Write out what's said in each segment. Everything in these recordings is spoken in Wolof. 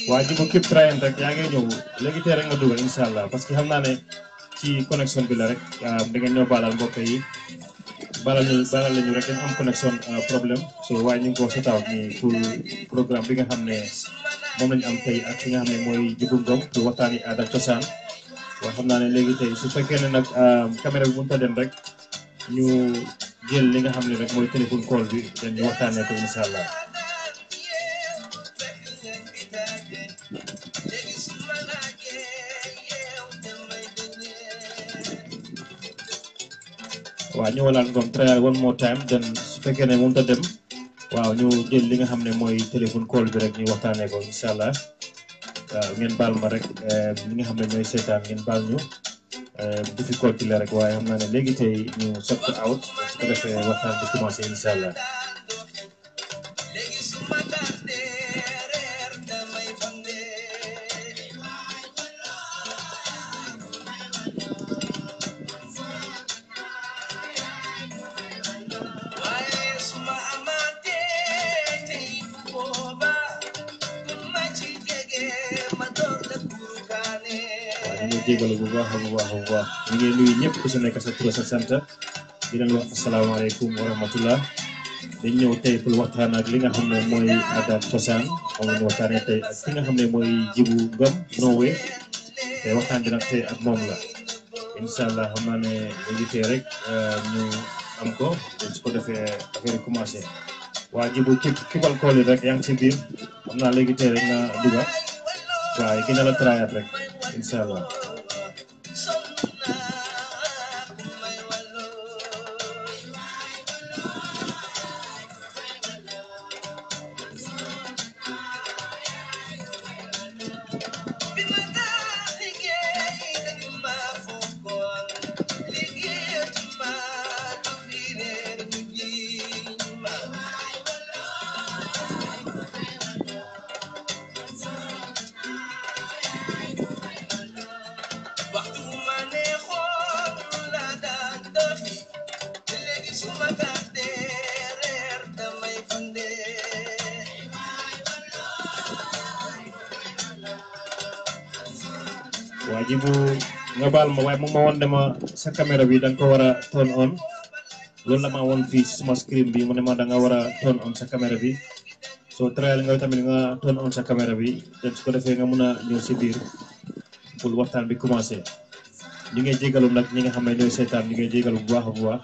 waa ji bu képp train rek yaa ngi ñëw léegi tey rek nga dugal incha allah parce que xam naa ne ci connexion bi la rek da ngeen ñoo baalal mbokk yi balal ñu balal lañu rek dañ am connexion problème so waaye ñu ngi ko set out ni pour programme bi nga xam ne moom lañu am tey ak ki nga xam ne mooy Jibu Ngom pour waxtaani aada ak cosaan waaye xam naa ne léegi tey su fekkee ne nag caméra bi mënut a dem rek ñu jël li nga xam ne rek mooy téléphone call bi dañ ñu waxtaanee ko incha allah. waaw ñu walaat Ngom try one more time then su fekkee ne mënut a dem waaw ñu jël li nga xam ne mooy téléphone call bi rek ñu waxtaanee ko incha allah waaw ngeen baal ma rek li nga xam ne ñooy seetaan ngeen baal ñu difficulté la rek waaye xam naa ne léegi tey ñu sot ko out su ko defee waxtaan bi commencé incha allah. jégalu bu baax a bu baax a bu baax ñu ngi nuyu ñëpp ku si nekk sa tur sa sant di leen wax asalaamaaleykum wa rahmatullah dañ ñëw tey pour waxtaan ak li nga xam ne mooy aada ak cosaan moom la ñu waxtaanee tey ak ki nga xam ne mooy Jibu Ngom Norway te waxtaan bi nag tey ak moom la incha allah xam naa ne léegi tey rek ñu am ko su ko defee affaire yi commencé waa Jibu ci kibal kool yi rek yaa ngi si biir xam naa léegi tey rek nga dugga waaye gën a la trayaat rek incha allah. waa Jibu nga baal ma waaye moom ma woon ne ma sa caméra bi da nga ko war a turn on loolu la ma woon fii suma screen bi mu ne ma da nga war a turn on sa caméra bi soo trial nga tamit nga turn on sa caméra bi te su ko defee nga mun a ñëw si biir pour waxtaan bi commencé ñu ngi jégalu nag ñi nga xam ne ñooy seetaan ñu ngi jégalu bu baax a bu baax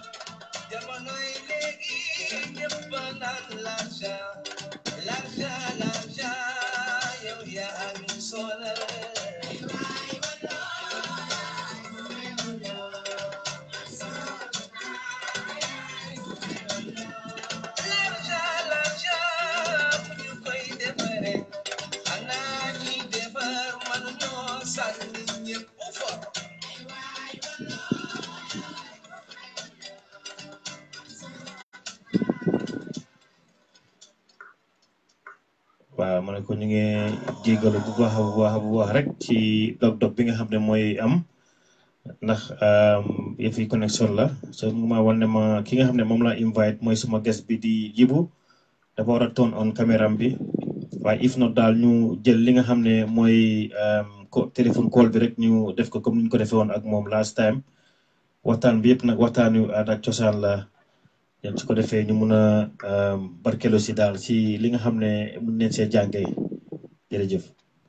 waaw ma ne ko ñu ngi jégalu bu baax a bu baax a bu baax rek ci dog-dog bi nga xam ne mooy am ndax yëf yi connexion la so mu ma wan ne ma ki nga xam ne moom laa invite mooy suma guest bi di Jibu dafa war a turn on caméra bi waaye if not daal ñu jël li nga xam ne mooy ko téléphone call bi rek ñu def ko comme ni ñu ko defee woon ak moom last time waxtaan bi yëpp nag waxtaan yu aada ak cosaan la yan su ko defee ñu mun a barkelo si daal si li nga xam ne mun neen see jàngee jërëjëf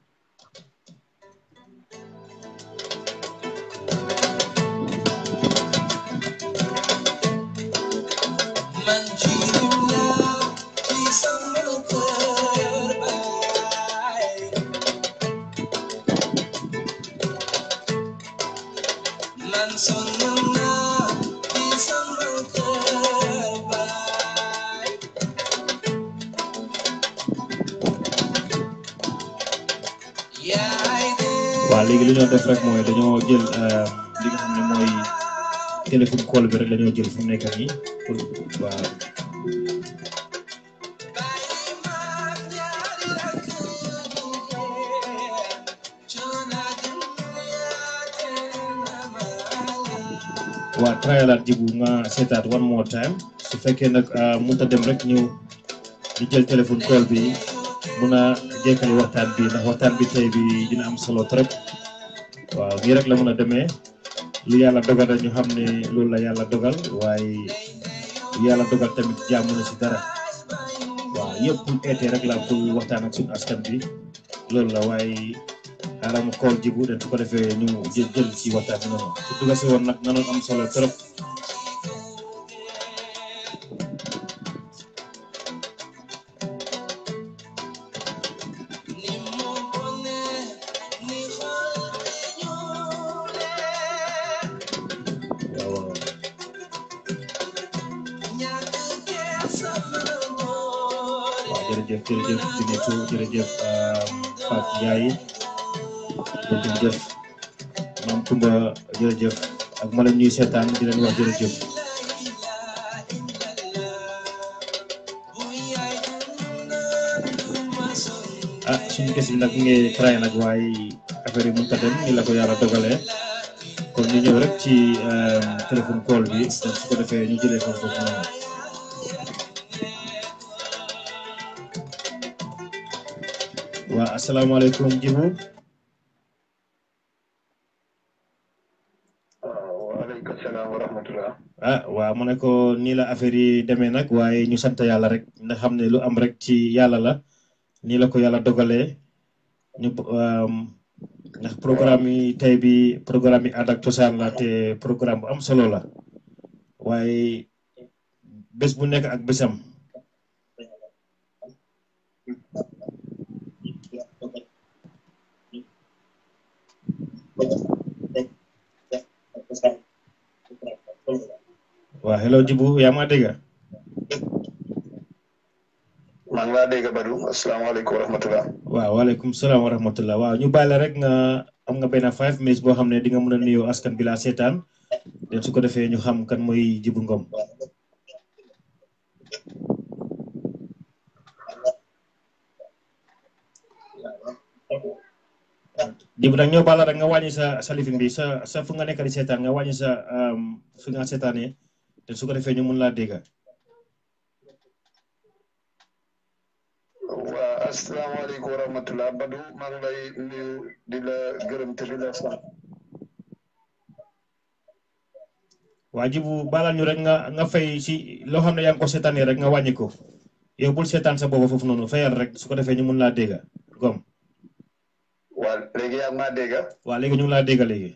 waaw léegi li ñoo def rek mooy dañoo jël li nga xam ne mooy téléphone call bi rek la ñoo jël fu mu nekk nii pour waaw waa trialaat jibu nga seetaat one more time su fekkee nag mënut a dem rek ñu di jël téléphone call bi mun a jekkali waxtaan bi ndax waxtaan bi tey bi dina am solo trop waaw nii rek la mun a demee lu yàlla dogal rek ñu xam ne loolu la yàlla dogal waaye lu yàlla dogal tamit jàmm na si dara waaw yëpp pour eetee rek la pour waxtaan ak suñu askan bi loolu la waaye xaaral ma kool jibu den su ko defee ñu jël jël ci waxtaan bi noonu su dugga si woon nag nanoon am solo trop waaw waaw waaw jërëjëf jërëjëf Binetou jërëjëf Fatou Ndiaye jërëjëf maam Kumba jërëjëf ak ma leen ñuy seetaan di leen wax jërëjëf ah suñu kes bi nag mu ngi tray nag waaye affaire yi mënut a dem ni la ko yàlla dogalee kon ñu ñëw rek ci téléphone call bi donc su ko defee ñu jëlee foofu foofu noonu waa asalaamaaleykum Djibu waaleykum salaam wa rahmatulah. ah waaw mu ne ko nii la affaire yi demee nag waaye ñu sant yàlla rek ndax xam ne lu am rek ci yàlla la nii la ko yàlla dogalee ñu ndax programme yi tey bi programme yi aada ak cosaan la te programme bu am solo la waaye bés bu nekk ak bésam waaw hello Djibu yaa ma dégg maa ngi laa dégg Badou asalaamaaleykum wa rahmatulah. waaw waaleykum salaam wa rahmatullah waaw ñu bàyyi la rek nga am nga benn five minutes boo xam ne di nga mën a nuyoo askan bi laa seetaan den su ko defee ñu xam kan mooy Djibu Ngom Djibu nag ñoo bàyyi rek nga wàññi sa sa lifin bi sa sa fu nga nekk di seetaan nga wàññi sa fi nga seetaanee den su ko defee ñu mun laa dégg waa asalaamaaleykum wa rahmatulah Badou maa ngi lay nuyu di la gërëm te di la sant. waa Djibu balal ñu rek nga nga fay si loo xam ne yaa ngi ko seetaanee rek nga wàññi ko yow bul seetaan sa booba foofu noonu fayal rek su ko defee ñu mun laa dégg Ngom waa léegi yaa ngi maa dégg. waa léegi ñu ngi laa dégg léegi.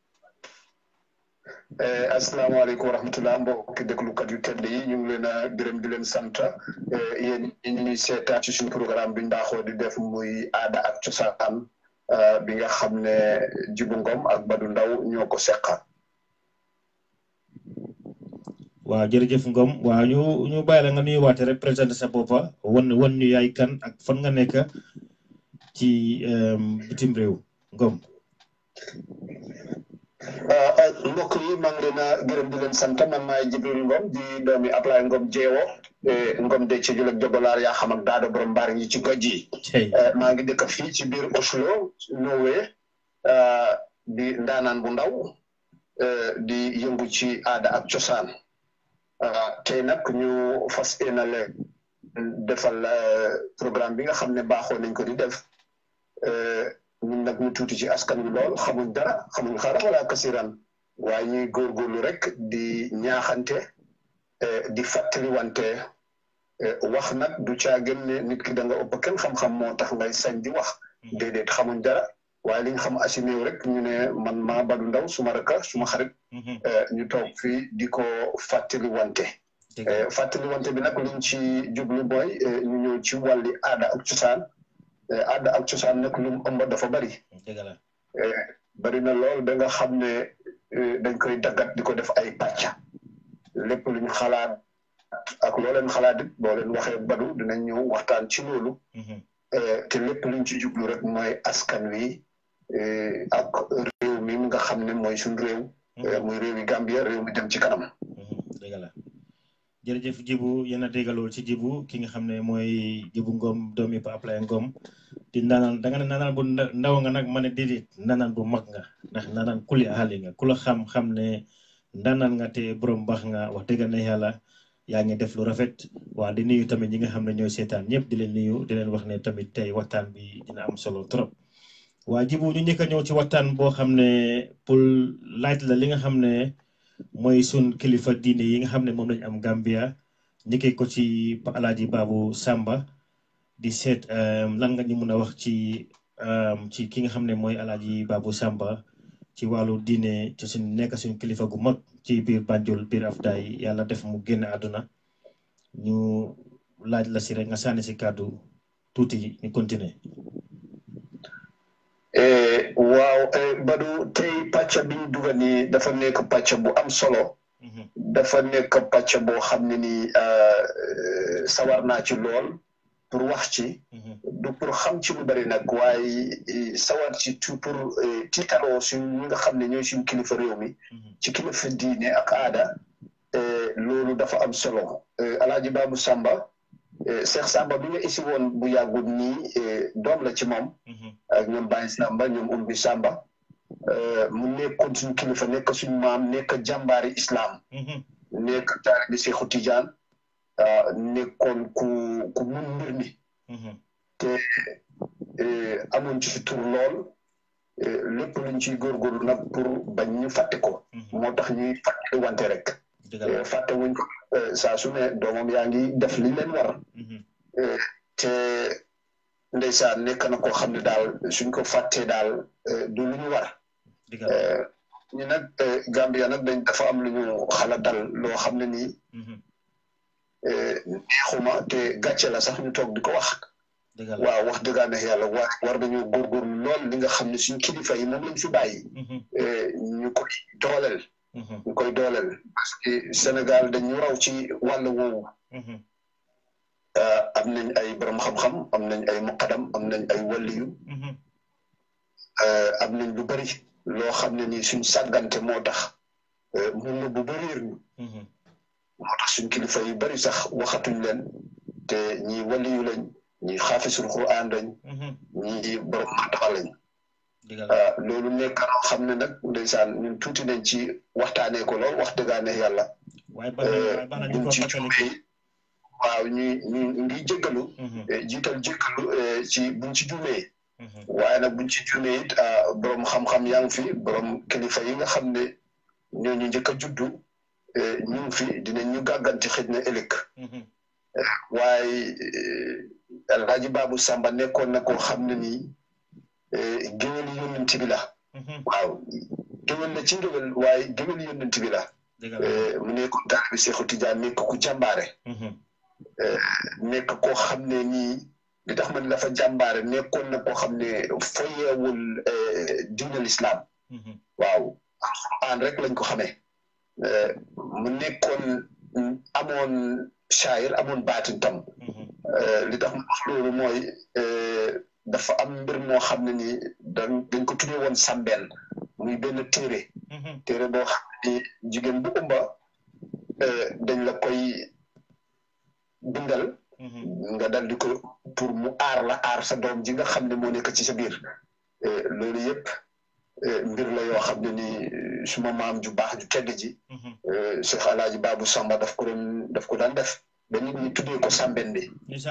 asalaamaaleykum wa rahmatulah mbokki déglukat yu tedd yi ñu ngi leen a gërëm di leen sant yéen ñi ñuy seetaan ci suñu programme bi ndaxoo di def muy aada ak cosaan bi nga xam ne Djibu Ngom ak Badou Ndaw ñoo ko seqa. waaw jërëjëf Ngom waaw ñu ñu bàyyi la nga nuyuwaate rek présenté sa boppa wan wan ñu yaay kan ak fan nga nekk ci bitim réew Ngom. mbokk yi maa ngi leen a gërëm di leen sant man maay Jibril Ngom di doomi Ablaye Ngom jeewo Ngom de ci jul ak jogolaar yaa xam ak daado borom mbaar yi ci goj yi maa ngi dëkk fii ci biir Oslo Norway di ndaanaan bu ndaw di yëngu ci aada ak cosaan tey nag ñu fas yéenale defal programme bi nga xam ne baaxoo nañ ko di def ñun nag ñu tuuti ci askan wi lool xamuñ dara xamuñ xara wala kasiran waaye ñuy góorgóorlu rek di ñaaxante di fàttaliwante wax nag du caa gën ne nit ki da nga ëpp kenn xam-xam moo tax ngay sañ di wax déedéet xamuñ dara waaye li ñu xam asinéew rek ñu ne man maa Badou Ndaw suma raka suma xarit ñu toog fii di ko fàttaliwante fàttaliwante bi nag liñ ci jublu mooy ñu ñëw ci wàlli aada ak cosaan aada ak cosaan nag lu mu ëmb dafa bari bari na lool da nga xam ne dañ koy daggat di ko def ay pàcca lépp luñ xalaat ak loo leen xalaat it boo leen waxee badu dinañ ñëw waxtaan ci loolu te lépp luñ ci jublu rek mooy askan wi ak réew mi nga xam ne mooy suñ réew muy réew yi Gambia réew mi dem ci kanam dëgg la jërëjëf Djibu yéen a déggalool ci Djibu ki nga xam ne mooy Djibu Ngom doomi Pa Ablaye Ngom di ndaanaan da nga ne ndaanaan bu ndaw nga nag ma ne déedéet ndaanaan bu mag nga ndax ndaanaan kuli aali nga ku la xam-xam ne ndaanaan nga te borom baax nga wax dëgg ne yàlla yaa ngi def lu rafet waa di nuyu tamit ñi nga xam ne ñooy seetaan ñëpp di leen nuyu di leen wax ne tamit tey waxtaan bi dina am solo trop waa jibu ñu njëkk a ñëw ci waxtaan boo xam ne pour laaj la li nga xam ne mooy sun kilifa diine yi nga xam ne moom lañ am Gambia njëkkee ko ci Alaaji Baabu Samba di seet lan nga ñu mun a wax ci ci ki nga xam ne mooy Alaaji Baabu Samba ci wàllu diine ci suñ nekk suñ kilifa gu mag ci biir Banjul biir Afdaay yàlla def mu génn àdduna ñu laaj la si rek nga sànni si kàddu tuuti ñu continuer waaw Badou tey pàcc bi ñu dugal nii dafa nekk pàcc bu am solo dafa nekk pàcc boo xam ne nii sawar naa ci lool pour wax ci du pour xam ci lu bari nag waaye sawar ci tout pour tiitaroo suñ ñi nga xam ne ñooy suñ kilifa réew mi ci kilifa diine ak aada loolu dafa am solo Alaaji Baabu Samba Cheikh Samba bi nga isi woon bu yàggul nii doom la ci moom ak ñoom Baye Samba ñoom Umbi Samba mu nekkoon suñ kilifa nekk suñ maam nekk jàmbaari islam nekk taalibi Seexu Tijaan nekkoon ku ku mun mbir mi te amoon ci tur lool lépp luñ ciy góorgóorlu nag pour bañ ñu fàtte ko moo tax ñuy fàtte wante rek fàtte wuñ ko saa su ne doomam yaa ngi def li leen war te ndeysaan nekk na koo xam ne daal suñ ko fàttee daal du lu ñu war ñu nag Gambia nag dañ dafa am lu ñu xala dal loo xam ne nii neexuma te gàcce la sax ñu toog di ko wax waaw wax dëggaa neex yàlla war war nañoo góorgóorlu lool li nga xam ne suñ kilifa yi moom lañ fi bàyyi ñu koy dooleel ñu koy dooleel parce que Sénégal dañu raw ci wàll woowu am nañ ay borom xam-xam am nañ ay muqadam am nañ ay waliyu am nañ lu bari loo xam ne nii suñ sàggante moo tax mun na bu bëriir ñu moo tax suñ kilifa yu bari sax waxatuñ leen te ñi waliyu lañ ñi xaafisul Qur'an lañ ñi borom màddaxa lañ loolu nekk loo xam ne nag ndeysaan ñun tuuti nañ ci waxtaanee ko lool wax dëggaane yàlla buñ ci juumee waaw ñu ñu ngi jéggalu jiital jéggalu ci buñ ci juumee waaye nag buñ ci juumee it borom xam-xam yaa ngi fi borom kilifa yi nga xam ne ñooñu njëkk a juddu ñu ngi fi dinañ ñu gàgganti xëj na ëllëg waaye Alhaji Baabu Samba nekkoon na koo xam ne nii géwél yónnent bi la waaw géwél la ci ngéwél waaye géwél yónnent bi la mu nekkoon taalibi Seexu Tijaan nekk ku jàmbaare nekk koo xam ne nii li tax man dafa jàmbaare nekkoon na koo xam ne foyeewul diine lislaam waaw alxuraan rek lañ ko xamee mu nekkoon amoon shaayir amoon baatin tam li tax ma wax loolu mooy dafa am mbir moo xam ne nii dañ dañ ko tuddee woon sàmbeen muy benn téere téere boo xam ne nii jigéen bu umba dañ la koy bindal nga dal di ko pour mu aar la aar sa doom ji nga xam ne moo nekk ci sa biir loolu yëpp mbir la yoo xam ne nii suma maam ju baax ju tedd ji Cheikh Alaaji Baabu Samba daf ko doon daf ko daan def ba nit ñi tuddee ko sàmbeen bi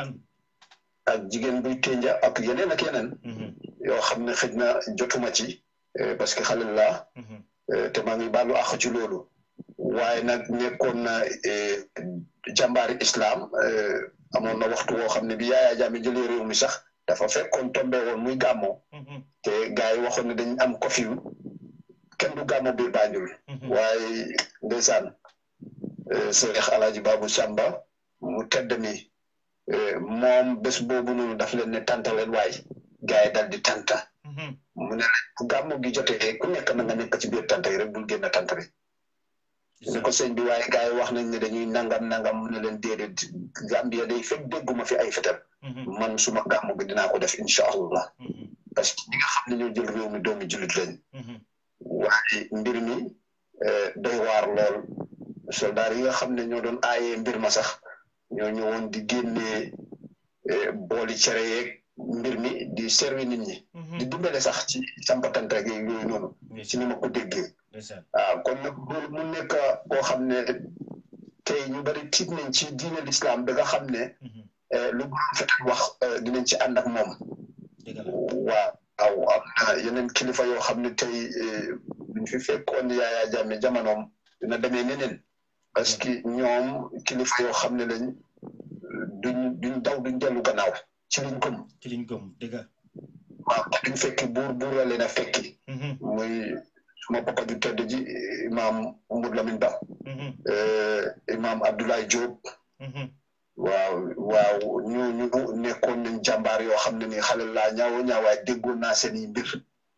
ak jigéen buy ténja ak yeneen ak yeneen yoo xam ne xëj na jotuma ci parce que xale laa te maa ngi baalu àq ci loolu waaye nag nekkoon na jàmbaari islam amoon na waxtu woo xam ne bi Yaya Jammeh jëlee réew mi sax dafa fekkoon tombe woon muy gàmmoo te gars yi waxoon ne dañ am kofiw kenn du gàmmo biir Banjul waaye ndeysaan Seex Alaaji Baabu Samba mu tedd mi moom bés boobu noonu daf leen ne tanta leen waay gars yi dal di tanta mu ne leen bu gàmmu gi jotee ku nekk na nga nekk ci biir tanta yi rek bul génn tanta bi ni ko sëñ bi waaye gars yi wax nañ ne dañuy nangam nangam mu ne leen déedéet Gambia day fekk dégguma fi ay fetal man suma gàmmu gi dinaa ko def incha allah parce que ñi nga xam ne ñoo jël réew mi doomi jullit lañ waaye mbir mi doy waar lool soldaar yi nga xam ne ñoo doon aayee mbir ma sax ñoo ñëwoon di génnee booli cere yeeg mbir mi di servi nit ñi di dimbale sax ci sampatante ak yooyu noonu ci ni ma ko déggee waaw kon nag loolu mu nekk koo xam ne tey ñu bari tiit nañ ci diine l'islam ba nga xam ne lu borom fetal wax dinañ ci ànd ak moom waaw aw am na yeneen kilifa yoo xam ne tey buñ fi fekkoon Yaya Jammeh jamonoom dina demee neneen parce que ñoom kilifa yoo xam ne lañ duñ duñ daw duñ dellu gannaaw ci liñ gëm ci liñ gëm dëgg waaw te duñ fekki buur buur la leen a fekki muy suma papa ju tedd ji imaam Umar Lamin Ba imaam Abdoulaye Diop waaw waaw ñooñu nekkoon nañ jàmbaar yoo xam ne ni xale laa ñaawo ñaawaay déggoon naa seen i mbir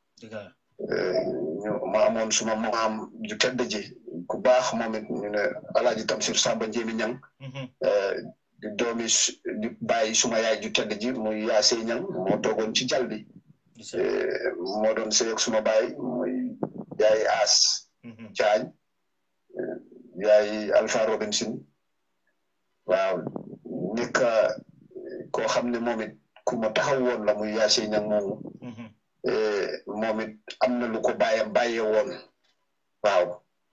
ñu ma amoon suma maam ju tedd ji ku baax moom it ñu ne alaaji Tamsir Samba Njéemi Ñang di doomi di bàyyi suma yaay ju tedd ji muy yaasee ñang moo toogoon ci jal bi moo doon sëy ak suma baay muy yaay aas caañ yaay Alpha Robinson waaw nekk koo xam ne moom it ku ma taxaw woon la muy yaasee ñang moomu moom it am na lu ko bàyyam bàyyee woon waaw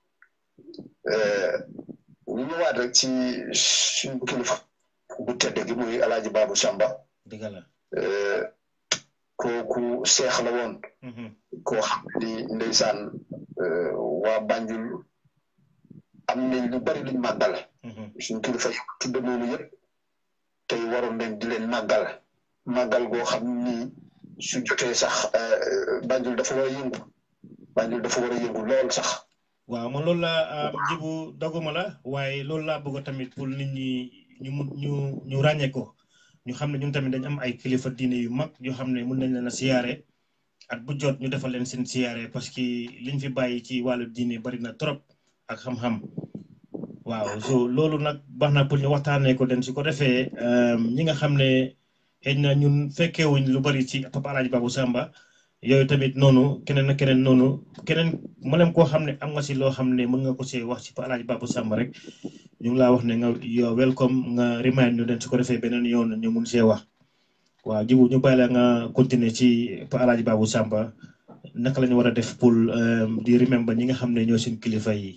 ñu ñëwaat rek ci suñu kilifa bu tedd gi muy alaaji Babou Samba dëgg la kooku seex la woon koo xam ni ndeysaan waa Banjul am nañ lu bari luñ màggal suñu kilifa yi tudde noonu yëpp tey waroon nañ di leen màggal màggal goo xam ni su jotee sax Banjul dafa war a yëngu Banjul dafa war a yëngu lool sax waaw man loolu laa jibu doguma la waaye loolu laa bëgg tamit pour nit ñi ñu mun ñu ñu ràññee ko ñu xam ne ñun tamit dañ am ay kilifa diine yu mag yoo xam ne mun nañ leen a siyaare at bu jot ñu defal leen seen siyaare parce que liñ fi bàyyi ci wàllu diine bari na trop ak xam-xam waaw so loolu nag baax na pour ñu waxtaanee ko den su ko defee ñi nga xam ne xëy na ñun fekkeewuñ lu bari ci Papa Alaaji Babou Samba yooyu tamit noonu keneen ak keneen noonu keneen mboolem koo xam ne am nga si loo xam ne mën nga ko see wax ci Pa Alaaji Babou Samba rek ñu ngi laa wax ne nga yow welcome nga remind ñu den su ko defee beneen yoon ñu mun see wax waaw jibu ñu bàyyi la nga continuer ci Pa Alaaji Babou Samba naka la ñu war a def pour di remember ñi nga xam ne ñoo seen kilifa yi.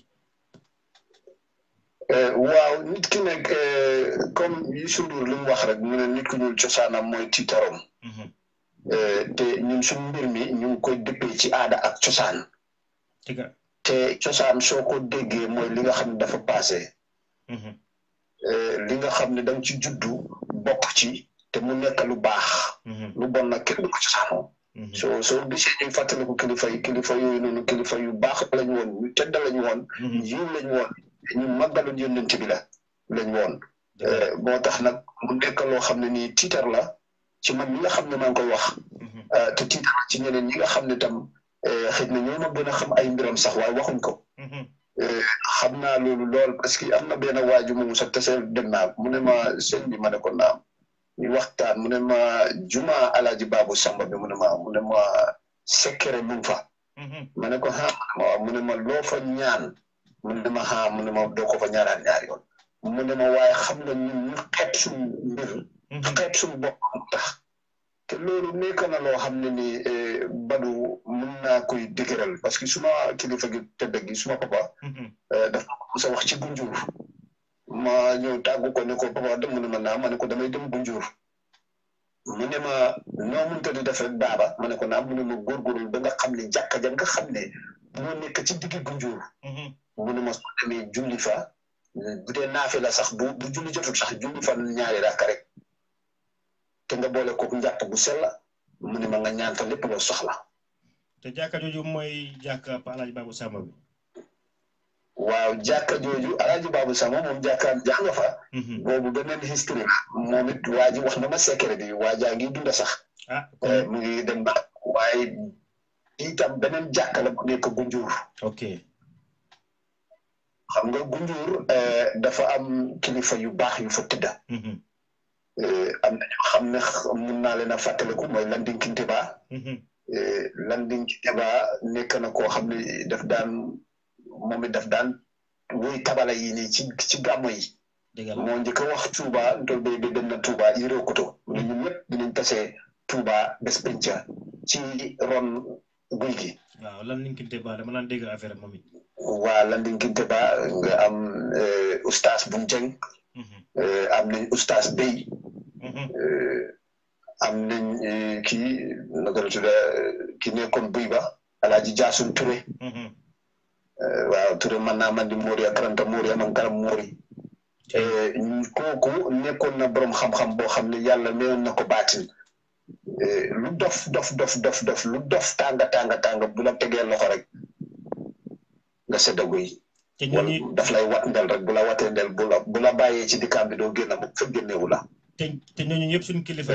waaw nit ki nekk comme Youssou Ndour li mu wax rek mu ne nit ku ñuul cosaanam mooy tiitarom. te ñun suñu mbir mi ñu ngi koy dëppee ci aada ak cosaan te cosaan soo ko déggee mooy li nga xam ne dafa passé li nga xam ne danga ci juddu bokk ci te mu nekk lu baax lu bon nag kenn du ko cosaanoo soo soo gisee ñuy fàttaliku kilifa yi kilifa yooyu noonu kilifa yu baax lañ woon ñu tedd lañ woon yiw lañ woon ñu màggaloon yónnent bi la lañ woon moo tax nag mu nekk loo xam ne nii tiitar la ci man mi nga xam ne maa ngi koy wax te tiital ci ñeneen ñi nga xam ne tam xëy na ñoo ma gën a xam ay mbiram sax waaye waxuñ ko xam naa loolu lool parce que am na benn waaju moomu sax tase dem naa mu ne ma sëñ bi ma ne ko naam ñu waxtaan mu ne ma juma alaaji Babou Samba bi mu ne ma mu ne ma sekkere mu fa ma ne ko ha mu ne ma loo fa ñaan mu ne ma ha mu ne ma doo ko fa ñaaraan ñaar yoon mu ne ma waaye xam nga ñun ñu xeeb suñu mbir xeeb suñu bopp tax te loolu nekk na loo xam ne ni badu mën naa koy dëgëral parce que suma kilifa gi tëdd gi suma papa dafa mos a wax ci gunjur ma ñëw tàggu ko ne ko papa dem mu ne ma naa ma ne ko damay dem gunjur mu ne ma noo mënta di def rek baaba ma ne ko naa mu ne ma góorgóorlu ba nga xam ne jàkka ja nga xam ne moo nekk ci diggi gunjur mu ne ma soo demee julli fa bu dee naafi la sax bu bu julli jotul sax julli fa ñaari raaka rek te nga boole ko njàpp bu sell mu ne ma nga ñaan fa lépp loo soxla. te jàkka jooju mooy jàkka Pa Alaaji Babou Samba bi. waaw jàkka jooju Alaaji Babou Samba moom jàkka jàng fa. boobu beneen history moom it waa ji wax na ma secret bi waa jaa ngi dunda sax. ah mu ngi dem ba waaye itam beneen jàkka la bu nekk Gunjur. ok. xam nga Gunjur dafa am kilifa yu baax yu fa tëdda. am na ñoo xam ne mun naa leen a fàttaliku mooy Landing Kinteba. Landing Kinteba nekk na koo xam ne daf daan moom it daf daan woy tabala yi nii ci ci gàmmo yi. moo njëkk a wax Touba ndol bay bi dem na Touba yëree koto. ñun ñëpp dinañ tase Touba bés penca ci ron guy gi waaw lan linkinte ba dama naan dégg affaire moom it waa landinkinte ba nga am oustaz buñ jeng am nañ oustaz Bey am nañ kii naka la tudda ki nekkoon buy ba alaaji jaasun Touré waaw Touré man naa man di Mori ak karanta Mori am karam Mori kooku nekkoon na borom xam-xam boo xam ne yàlla mayoon na ko baatin lu dof dof dof dof dof lu dof tànga tànga tànga bu la tegee loxo rek nga seddagu yi wala daf lay wat ndel rek bu la watee ndel bu la bu la bàyyee ci dikkaam bi doo génn mu fekk génnewu la te te ñooñu ñëpp suñu kilifa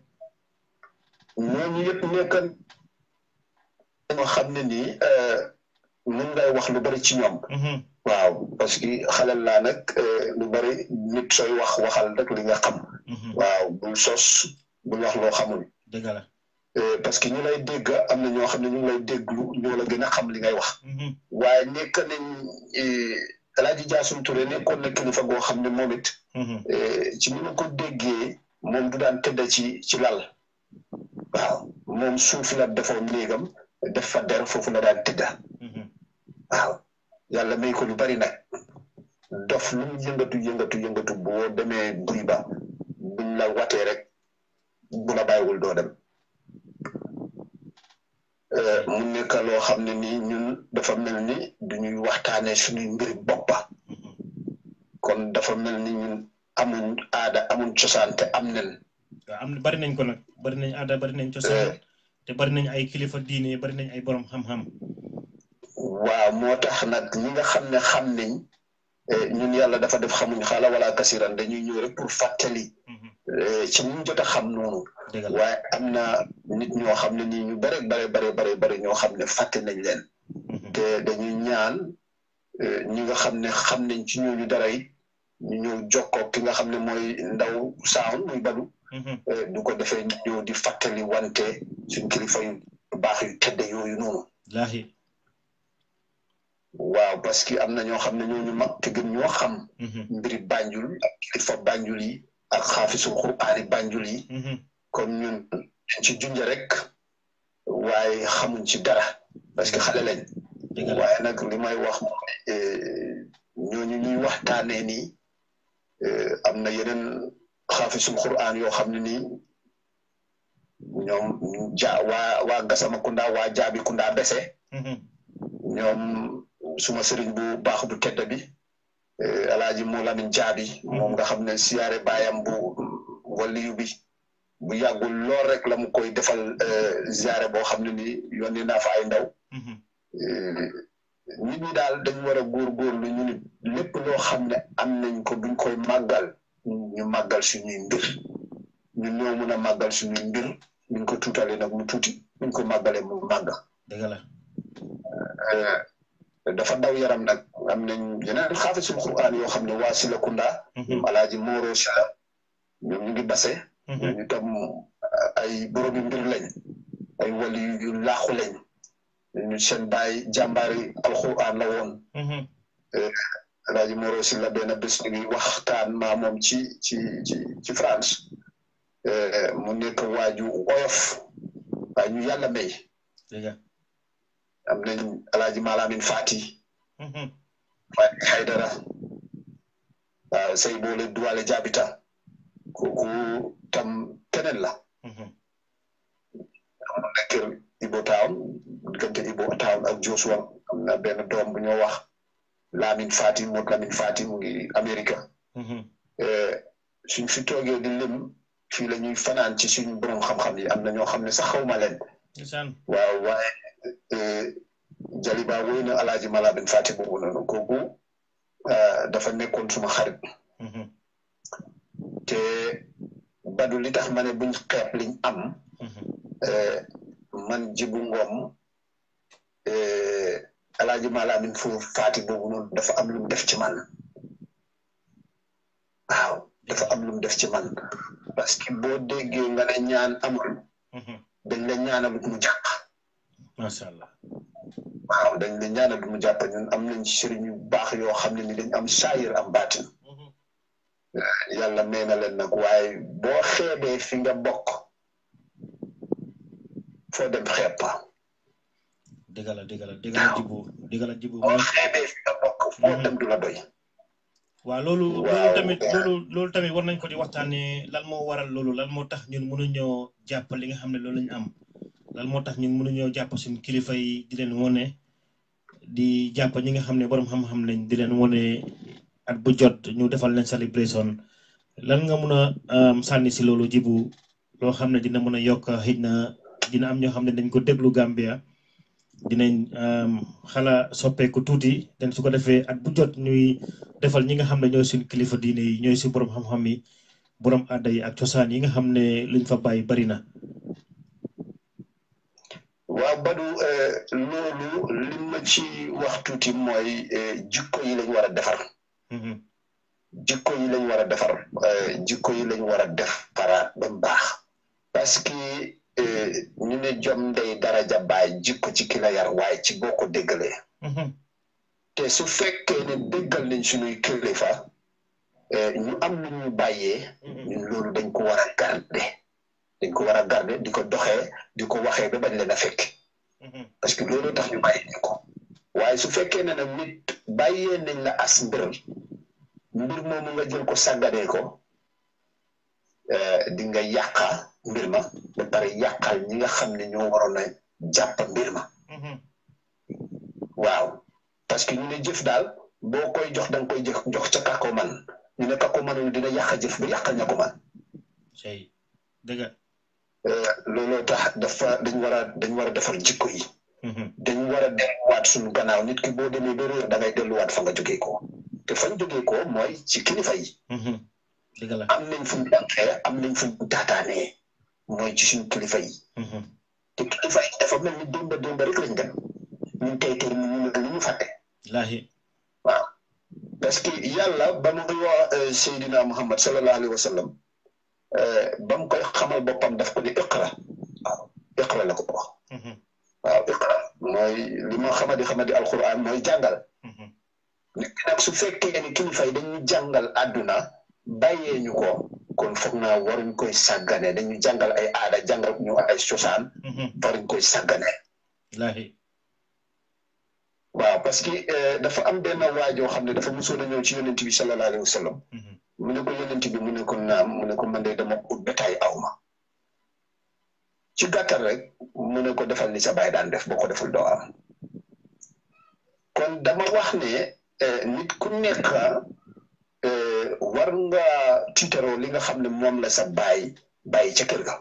ñooñu yëpp nekkan ñoo xam ne nii mun ngay wax lu bari ci ñoom waaw parce que xalal laa nag lu bari nit sooy wax waxal rek li nga xam waaw bul sos bul wax loo xamul dëgg la parce que ñu lay dégg am na ñoo xam ne ñu ngi lay déglu ñoo la gën a xam li ngay wax waaye nekk nañ Alaaji Jaasum Touré nekkoon na kilifa goo xam ne moom it ci ni ma ko déggee moom du daan tëdda ci ci lal waaw moom suuf la defoon néegam def fa der foofu la daan tëdda waaw yàlla may ko lu bari nag dof lu mu yëngatu yëngatu yëngatu boo demee buy ba buñ la watee rek bu la bàyyiwul doo dem mu nekk loo xam ne nii ñun dafa mel ni duñuy waxtaanee suñuy mbiri boppa kon dafa mel ni ñun amuñ aada amuñ cosaan te am nen waaw am bari nañ ko nag bari nañ aada bari nañ cosaan te bari nañ ay kilifa diine bari nañ ay borom xam-xam waaw moo tax nag ñi nga xam ne xam nañ ñun yàlla dafa def xamuñ xaala wala kasiran dañuy ñëw rek pour fàttali ci ñu jot a xam noonu waaye am na nit ñoo xam ne nii ñu bare bare bare bare bare ñoo xam ne fàtte nañ leen te dañuy ñaan ñi nga xam ne xam nañ ci ñooñu dara it ñu ñëw jokkoo ki nga xam ne mooy ndaw saawn muy badu du ko defee ñu ñëw di fàttali wante suñ kilifa yu baax yu tedde yooyu noonu waaw parce que am na ñoo xam ne ñooñu mag te gën ñoo xam mbiri Banjul ak kilifa Banjul yi ak xaafisul quraani Banjul yi kon ñun ci junja rek waaye xamuñ ci dara parce que xale lañ waaye nag li may wax ñooñu ñuy waxtaanee nii am na yeneen xaafisul quraan yoo xam ne nii ñoom ja waa waa Gasama Kunda waa Jaabi Kunda Bese ñoom suma sëriñ bu baax bu tedd bi alaaji mu lamin jaabi moom nga xam ne siyaare baayam bu waliyu bi bu yàggul lool rek la mu koy defal ziyaare boo xam ne ni yónni naa fa ay ndaw nit ñi daal dañ war a góorgóorlu ñu nit lépp loo xam ne am nañ ko buñ koy màggal ñu màggal suñuy mbir ñun ñoo mun a màggal suñuy mbir buñ ko tuutalee nag mu tuuti buñ ko màggalee mu màgg dëgg la dafa daw yaram nag am nañ yeneen xaafisul quraan yoo xam ne waa Silakunda ñoom alaaji Moro Sila ñoom ñu ngi base ñu tam ay boromi mbir lañ ay wali yu laaxu lañ ñu seen baay jàmbaari alquraan la woon alaaji Moro Sila benn bés ñu ngi waxtaan maa moom ci ci ci ci France mu nekk waaju oyof waa ñu yàlla may am nañ alaaji Malamin Fati Fati Haydara waaw say boole duwale jaabita kooku tam keneen la am na kër Ibo Town diggante Ibo Town ak Joshua am na benn doom bu ñoo wax Lamin Fati Mod Lamin Fati mu ngi Amérique suñ fi toogee di lim fii la ñuy fanaan ci suñu borom xam-xam yi am na ñoo xam ne sax xawma leen waaw waaye Jaliba woy na alaaji Malabin Fati boobu noonu kooku dafa nekkoon suma xarit te badu li tax ma ne buñ xeeb liñ am man jibu ngoom alaaji Malabin fu Fati boobu noonu dafa am lu mu def ci man waaw dafa am lu mu def ci man parce que boo déggee nga ne ñaan amul dañ la ñaanal mu jàpp macha allah waaw dañ la ñaanal mu jàpp ñun am nañ ci sëriñ yu baax yoo xam ne ni dañ am saayir am baatin yàlla may na leen nag waaye boo xeebee fi nga bokk foo dem xeeb pa dëgg la dëgg la dëgg la jibu dëgg la jibu boo xeebee fi nga bokk foo dem du la doy waaw loolu loolu tamit loolu loolu tamit war nañ ko di waxtaanee lan moo waral loolu lan moo tax ñun mënuñoo jàpp li nga xam ne loolu lañu am lan moo tax ñun mënuñoo jàpp suñu kilifa yi di leen wone di jàpp ñi nga xam ne borom xam-xam lañ di leen wone at bu jot ñu defal leen celebration lan nga mun a sànni si loolu jibu loo xam ne dina mën a yokk xëy na dina am ñoo xam ne dañ ko déglu Gambia dinañ xala soppeeku tuuti den su ko defee at bu jot ñuy defal ñi nga xam ne ñooy suñ kilifa diine yi ñooy si borom xam-xam yi borom aada yi ak cosaan yi nga xam ne luñ fa bàyyi bari na. waaw Badou loolu li ma ci wax tuuti mooy jikko yi lañ war a defar. jikko yi lañ war a defar jikko yi lañ war a defaraat ba mu baax parce que ñu ne jom ndey daraja baay jikko ci ki la yar waaye ci boo ko déggalee te su fekkee ne déggal nañ suñuy kilifa ñu am lu ñu bàyyee ñun loolu dañ ko war a garder dañ ko war a garder di ko doxee di ko waxee ba bañ leen a fekk parce que loolu tax ñu bàyyi ñu ko waaye su fekkee ne nag nit bàyyee nañ la as mbir mbir moomu nga jël ko sàgganee ko di nga yàqa mbir ma ba pare yàqal ñi nga xam ne ñoo waroon a jàpp mbir ma waaw parce que ñu ne jëf daal boo koy jox da nga koy jox jox ca kako man ñu ne kako manul dina yàq jëf ba yàqal ña ko man dëgg looloo tax dafa dañ war a dañ war a defar jikko yi dañ war a delluwaat suñu gannaaw nit ki boo demee ba réer da ngay delluwaat fa nga jógee ko te fañ jógee ko mooy ci kilifa yi am nañ fu ñu jàngee am nañ fu ñu taataanee mooy ci suñu kilifa yi te kilifa yi dafa mel ni démba démba rek lañ dem ñun tey tey ñu ne lu ñu fàtte laahi waaw parce que yàlla ba mu wax Seydina Muhammad sallallahu alayhi wa sallam ba mu koy xamal boppam daf ko ne iqra waaw iqra la ko wax waaw iqra mooy li ma xamadi xamadi alquran mooy jàngal nit ki nag su fekkee ni kilifa yi dañuy jàngal àdduna bàyyee ñu ko kon foog naa waruñ koy sàggane dañu jàngal ay aada jàngal ñu ay cosaan waruñ koy sàggane waaw parce que dafa am benn waajoo xam ne dafa mosoon a ñëw ci yonent bi sallallahu alayhi wa sallam mu ne ko yonent bi mu ne ko naam mu ne ko man de dama ut bétaay aw ma ci gàttal rek mu ne ko defal ni sa baay daan def boo ko deful doo am kon dama wax ne nit ku nekk war nga tiitaroo li nga xam ne moom la sa baay bàyyi ca kër ga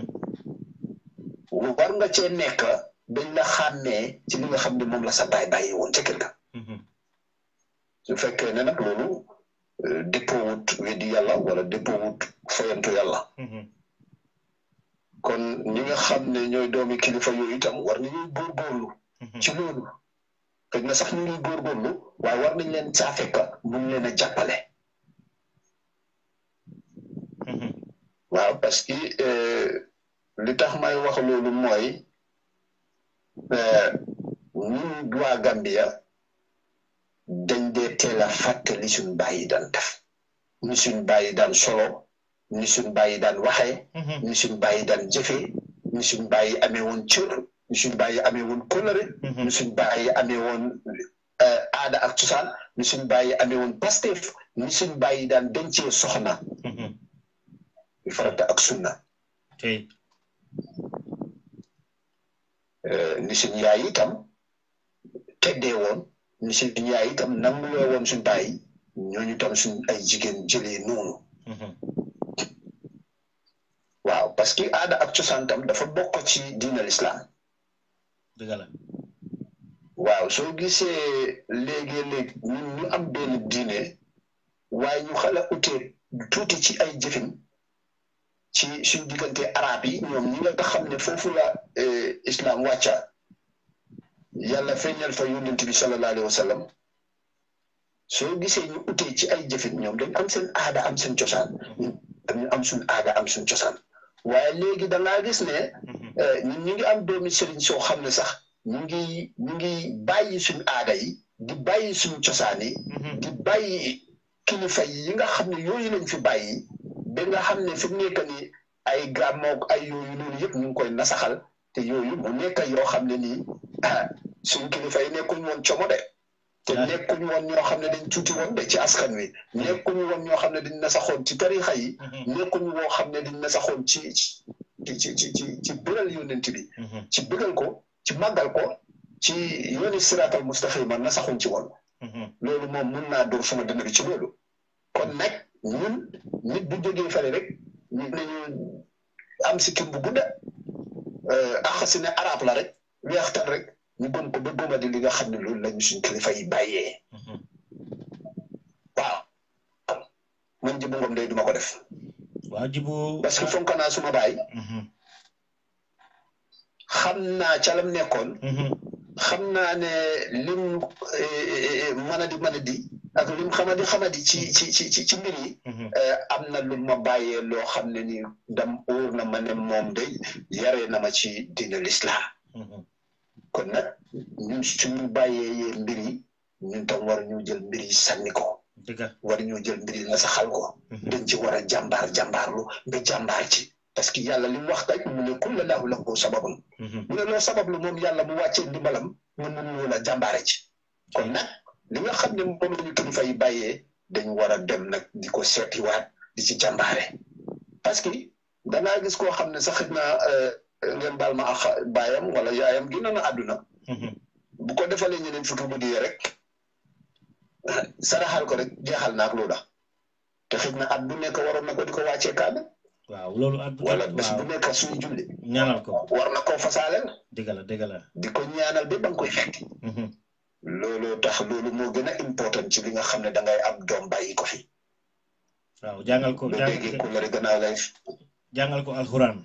war nga cee nekk dañ la xàmmee ci li nga xam ne moom la sa baay bàyyi woon ca kër ga su fekkee ne nag loolu dëppoowut weddi yàlla wala dëppoowut foyantu yàlla kon ñi nga xam ne ñooy doomi kilifa yooyu itam war nañuy góorgóorlu ci loolu xëy na sax ñu ngi góorgóorlu waaye war nañ leen caa fekk mun leen a jàppale waaw parce que li tax may wax loolu mooy ñun waa Gambia dañ dee teel a fàtte li suñ bàyyi daan def ni suñ bàyyi daan solo ni suñ bàyyi daan waxee ni suñ bàyyi daan jëfee ni suñ bàyyi amee woon cër ni suñ bàyyi amee woon kóllëre ni suñ bàyyi amee woon aada ak cosaan ni suñ bàyyi amee woon pastef ni suñ bàyyi daan dencee soxna farata ak sunna ni suñ yaay itam teddee woon ni suñ yaay itam nanguloo woon suñ bàyyi ñooñu tam suñ ay jigéen jëlee noonu waaw parce que aada ak cosaan tam dafa bokk ci diina lislaam dëgg la waaw soo gisee léegi-léeg ñun ñu am benn diine waaye ñu xala utee tuuti ci ay jëfin ci suñ diggante arab yi ñoom ñi nga xam ne foofu la islam wàcca yàlla feeñal fa yonent bi sallallahu alayhi wa sallam soo gisee ñu utee ci ay jëfin ñoom dañ am seen aada am seen cosaan ñu am suñ aada am suñ cosaan waaye léegi da ngaa gis ne ñun ñu ngi am doomi sëriñ soo xam ne sax ñu ngi ñu ngi bàyyi suñ aada yi di bàyyi suñ cosaan yi di bàyyi kilifa yi nga xam ne yooyu lañ fi bàyyi ba nga xam ne fi mu nekk ni ay gàmmoog ay yooyu noonu yëpp ñu ngi koy nasaxal te yooyu mu nekk yoo xam ne nii suñ kilifa yi nekkuñ woon como de te nekkuñ woon ñoo xam ne dañ tuuti woon de ci askan wi nekkuñ woon ñoo xam ne dañ nasaxoon ci tarixa yi nekkuñ woo xam ne dañ nasaxoon ci ci ci ci ci ci bëral yonent bi ci bëggal ko ci màggal ko ci yooni siraatal mustaqima nasaxuñ ci woon loolu moom mun naa dóor suma dënn bi ci loolu kon nag ñun nit bu jógee fale rek nit nañu am si kim bu gudda ax si ne arab la rek weextan rek ñu gëm ko ba gëma di li nga xam ne loolu lañu suñ kilifa yi bàyyee waaw man jibu ngom day duma ko def waaw jibu parce que fonk naa suma baay xam naa ca lam nekkoon xam naa ne lim mën a di mën a di ak lim xamadi xamadi ci ci ci ci ci mbir yi am na lu ma bàyyee loo xam ne ni dam óor na ma ne moom day yaree na ma ci diine l'islam kon nag ñun suñu bàyyee yee mbir yi ñun tam war ñu jël mbir yi sànni ko war ñu jël mbir yi nasaxal ko dañ ci war a jàmbaar jàmbaarlu ba jàmbaar ci parce que yàlla li mu wax kay mu ne kulla lahu lahu sababun mu ne loo sabablu moom yàlla mu wàccee ndimbalam mun mun ñu la jàmbaare ci kon nag li nga xam ne moom la ñu kilifa yi bàyyee dañ war a dem nag di ko seetiwaat di ci jàmbaare parce que dangaa gis koo xam ne sax xëy na ngeen baal ma ak baayam wala yaayam génn na àdduna bu ko defalee ñeneen futu bu diyee rek saraxal ko rek jeexal naak loola te xëy na at bu nekk waroon na ko di ko wàccee kaana waaw loolu at wala bés bu nekk suñu julli ñaanal ko war na koo fasaaleel dëgg la dëgg la di ko ñaanal ba ba nga koy fekk loolu tax loolu moo gën a important ci li nga xam ne da ngay am doom bàyyi ko fi waaw jàngal ko lu déggee ku la gannaaw lay jàngal ko alxuraan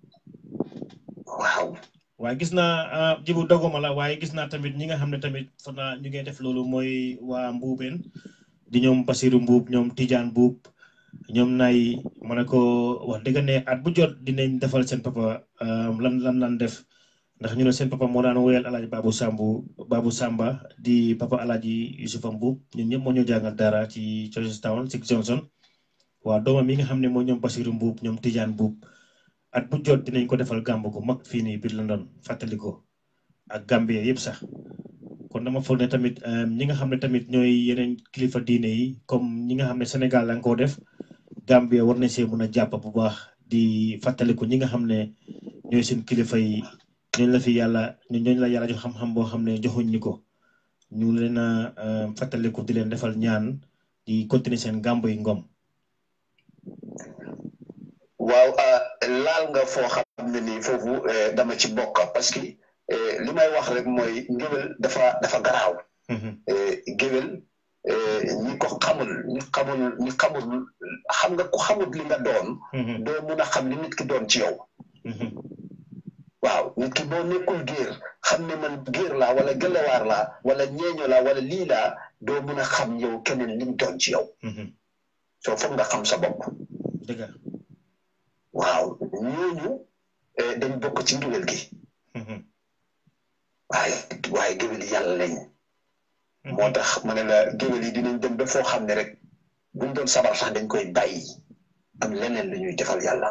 waaw waaye gis naa jibu doguma la waaye gis naa tamit ñi nga xam ne tamit fa naa ñu ngi def loolu mooy waa mbuubeen di ñoom Basiru Mbuub ñoom Tijaan Mbuub ñoom nay ma ne ko wax dëgg ne at bu jot dinañ defal seen papa lan lan lan def ndax ñu ne seen papa moo daan woyal alaaji Babu Sambu Babu Samba di papa alaaji Yusufa Mbuub ñun ñëpp moo ñu jàngal dara ci Georgetown Six Johnson waa doomam yi nga xam ne mooy ñoom Basiru Mbuub ñoom Tijaan Mbuub at bu jot dinañ ko defal gàmb gu mag fii nii biir London fàttali ko ak Gambie yëpp sax kon dama foog ne tamit ñi nga xam ne tamit ñooy yeneen kilifa diine yi comme ñi nga xam ne Sénégal la nga koo def Gambie war nañ see mën a jàpp bu baax di fàttaliku ñi nga xam ne ñooy seen kilifa yi ñooñu la fi yàlla ñooñu la yàlla jox xam-xam boo xam ne joxuñ ñi ko ñu leen a fàttaliku di leen defal ñaan di continuer seen gàmb yi ngom. waaw laal nga foo xam ne nii foofu dama ci bokk parce que li may wax rek mooy ngéwél dafa dafa garaaw. géwél ñi ko xamul ñi xamul ñi xamul xam nga ku xamul li nga doon. doo mun a xam li nit ki doon ci yow. waaw nit ki boo nekkul géer xam ne man géer laa wala gëlawaar laa wala ñeeño laa wala lii laa doo mun a xam yow keneen li mu doon ci yow. soo foog nga xam sa bopp. dëgg waaw ñooñu dañ bokk ci ngéwél gi. waaye waaye géwél yi yàlla lañ. moo tax ma ne la géwél yi dinañ dem ba foo xam ne rek buñ doon sabar sax dañ koy bàyyi am leneen lu ñuy defal yàlla.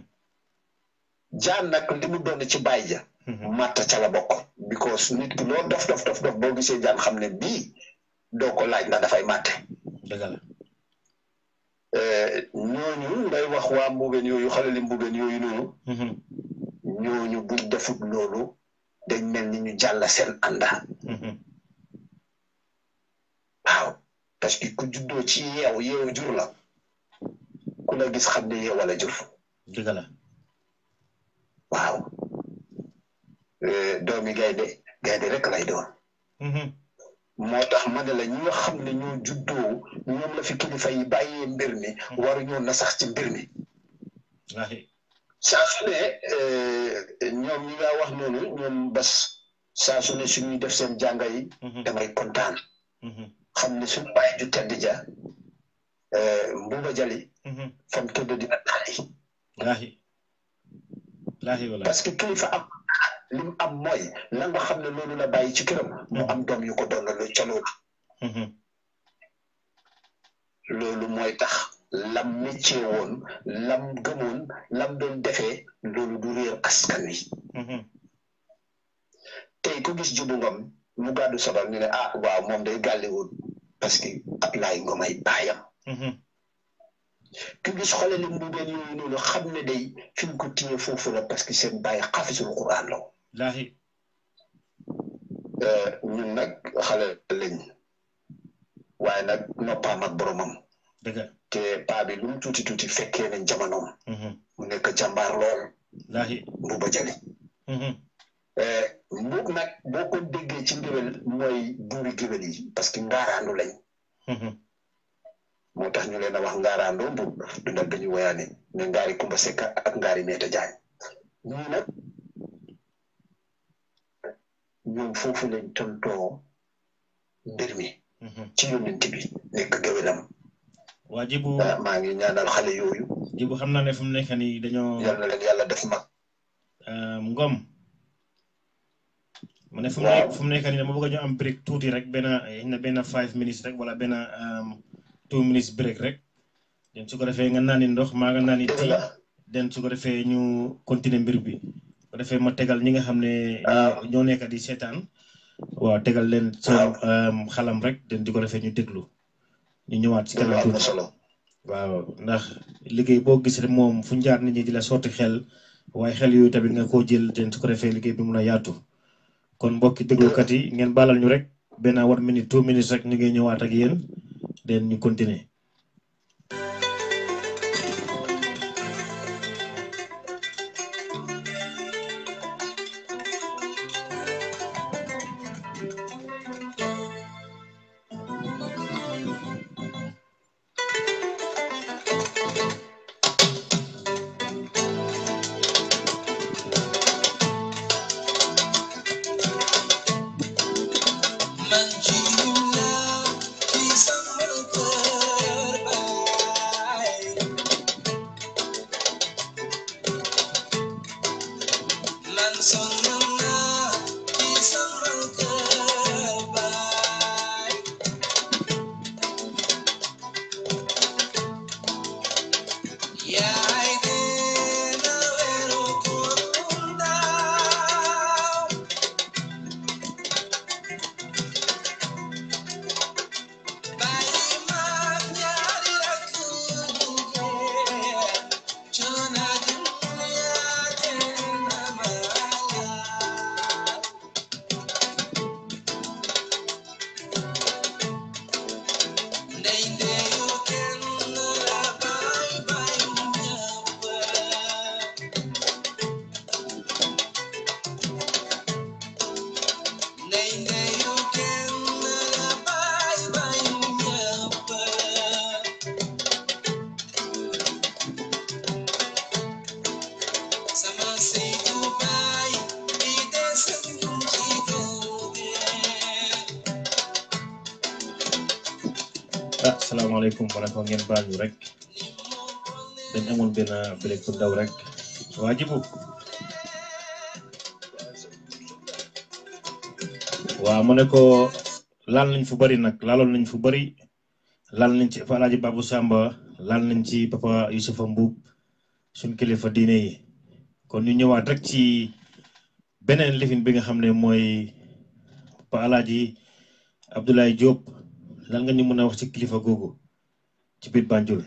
jaan nag li mu doon ci bàyyi ja. màtta ca la bokk. because nit ki loo dof dof dof dof boo gisee jaan xam ne bii doo ko laaj ndax dafay màtte. dëgg la. ñooñu ngay wax waa mbuubeen yooyu xale li mbuubeen yooyu noonu. ñooñu buñ defut loolu dañ mel ni ñu jàll seen ànda. waaw parce que ku juddoo ci yeew yeew jur la ku la gis xam ne yeew wala jur. dëgg la. waaw doomi gaynde gaynde rek lay doon. moo tax ma ne la ñi nga xam ne ñoo juddoo ñoom la fi kilifa yi bàyyee mbir mi waruñoo na sax ci mbir mi. saa su ne ñoom ñi nga wax noonu ñoom bas saa su ne suñuy def seen jànga yi. damay kontaan. xam ne suñu bàyyi ju tedd ja mbuuba jali. fam tëdd dina taali. laahi laahi wala. parce que kilifa am li mu am mooy la nga xam ne loolu la bàyyi ci këram. mu am doom yu ko doon lu ca loolu. loolu mooy tax lam métier woon lam gëmoon lam doon defee loolu du réer askan wi. tey ku gis Jibu Ngom mu gàddu sobal ñu ne ah waaw moom day gàlliwul parce que Ablaye Ngom ay baayam ku gis xoolal li mbuubeen yooyu noonu xam ne day fi mu ko téye foofu la parce que seen bàyyi xafisul Quran la laahi ñun nag xale lañ waaye nag noppaam ak boromam dëgg te paa bi lu mu tuuti tuuti fekkee nañ jamonoom mu nekk jàmbaar lool laahi mbuuba jali mbuub nag boo ko déggee ci ngéwél mooy buuri géwél yi parce que ngaaraandu lañ moo tax ñu leen a wax ngaaraandoo mbuub du nag dañu woyaane ne ngaari kumba sekka ak ngaari meeta jaañ ñii nag ñoom foofu lañ tontoo mbir mi ci yónnent bi nekk géwélam waa jibu maa ngi ñaanal xale yooyu jibu xam naa ne fu mu nekk nii dañoo yal na leen yàlla def mag ngom mu ne fu mu nekk fu mu nekk nii dama bëgg ñu am break tuuti rek benn na benn five minutes rek wala benn two minutes break rek den su ko defee nga naani ndox maa nga naani tii den su ko defee ñu continuer mbir bi ko defee ma tegal ñi nga xam ne ñoo nekk di seetaan waaw tegal leen seen xalam rek den di ko defee ñu déglu ñu ñëwaat ci kanam tuuti waaw ndax liggéey boo gis rek moom fu njaar nit ñi di la sotti xel waaye xel yooyu tamit nga koo jël den su ko defee liggéey bi mun a yaatu kon mbokki déglukat yi ngeen baalal ñu rek benn one minute two minutes rek ñu ngi ñëwaat ak yéen den ñu continuer ah salaamaaleykum wa rahmatulah ngeen baal ñu rek dañ amoon benn break bu ndaw rek waa jibu waaw mu ne ko laal nañ fu bari nag laaloon nañ fu bari laal nañ ci Alaaji Babu Samba laal nañ ci papa Yusufa Mbuub suñ kilifa diine yi kon ñu ñëwaat rek ci beneen lifin bi nga xam ne mooy pa Alaaji Abdoulaye Diop lan nga ñu mën a wax ci kilifa googu ci biir Banjul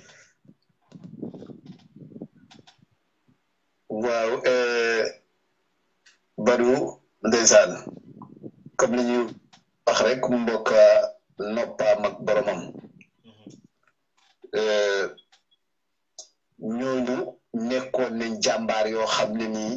waaw Badou ndeysaan comme li ñuy wax rek mu mbokk noppaam ak boromam ñooñu nekkoon nañ jàmbaar yoo xam ne nii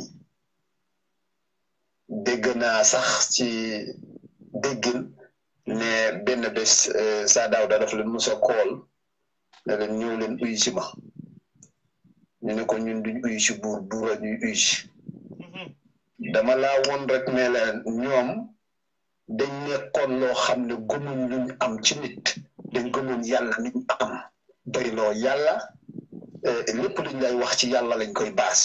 dégg naa sax ci déggin ne benn bés saa daaw da daf leen mos a kool ne leen ñëw leen uyu si ma ñu ne ko ñun duñ uyu si buur buur a ñuy uyu si dama laa woon rek ne la ñoom dañ nekkoon loo xam ne gëmuñ luñ am ci nit dañ gëmuñ yàlla niñ am bari loo yàlla lépp luñ lay wax ci yàlla lañ koy baas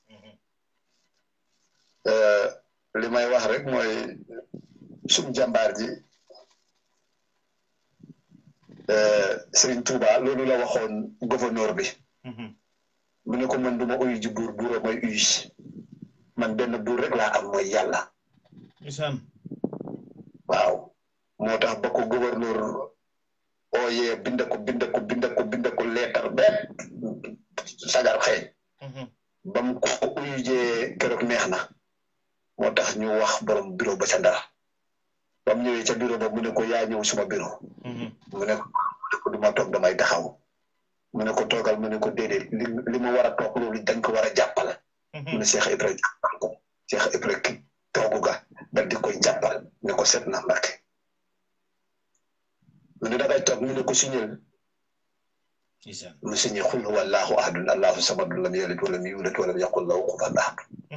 li may wax rek mooy suñ jàmbaar ji Serigne Touba loolu la waxoon gouverneur bi mu ne ko man duma uyu ji buur buura mooy uyu si man benn buur rek laa am mooy yàlla isaan waaw moo tax ba ko gouverneur ooyee bind ko bind ko bind ko bind ko leetar bépp sagar xeeñ ba mu ko uyujee keroog neex na moo tax ñu wax borom bureau ba ca ndara ba mu ñëwee ca bureau ba mu ne ko yaa ñëw suma bureau mu ne ko mu ne ko du ma toog damay taxaw mu ne ko toogal mu ne ko déedéet li li ma war a toog loolu dañ ko war a jàppal mu ne Cheikh Ibrahima jàppal ko Cheikh Ibrahima ki toogu ga dal di koy jàppal ne ko seet na Mbàkke mu ne dangay toog mu ne ko signal isaan mu signé xul huwa allahu ahadun allahu samadun lam yalid walam yulad walam yaqul lahu kufuwan ahad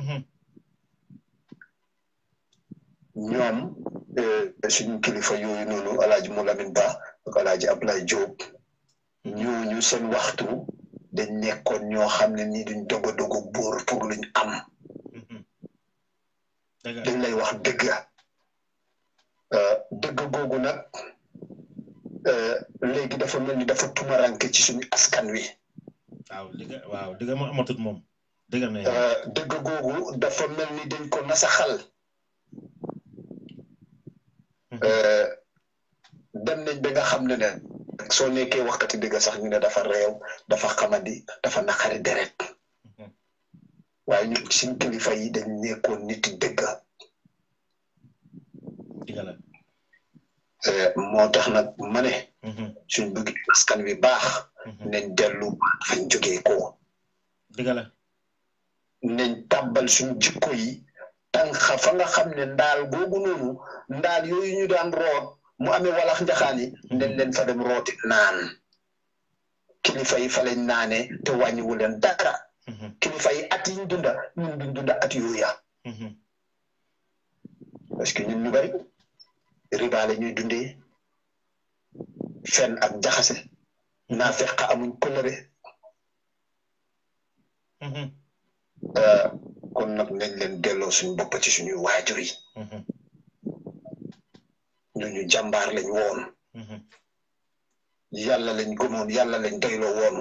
ñoom suñu kilifa yooyu noonu alaaji Moulamine Ba ak alaaji Ablaye Diop ñooñu seen waxtu dañ nekkoon ñoo xam ne nii duñ dogo dogo bóor pour luñ am dëgg dañ lay wax dëgg dëgg googu nag léegi dafa mel ni dafa tumaranke ci suñu askan wi waaw dëgg waaw dëgg ma amatut moom dëgg na dëgg googu dafa mel ni dañ ko nasaxal dem nañ ba nga xam ne ne soo nekkee waxkati dëgg sax ñu ne dafa réew dafa xamadi dafa naqari deret waaye ñu suñ kilifa yi dañ nekkoon nit dëgg dëgg la moo tax nag ma ne suñ bëgg askan wi baax nañ dellu fañ jógee ko dëgg la nañ tàbbal suñ jikko yi tànxa fa nga xam ne ndaal googu noonu ndaal yooyu ñu daan root mu amee walax njaxaan yi nañ leen fa dem rooti naan kilifa yi fa lañ naane te wàññiwu leen dara kilifa yi at yi ñu dunda ñun duñ dunda at yooya parce que ñun ñu bari riba la ñuy dundee fen ak jaxase naa feq amuñ kolëre kon nag nañ leen delloo suñu bopp ci suñuy waajur yi ñooñu jàmbaar lañ woon yàlla lañ gëmoon yàlla lañ doyloo woon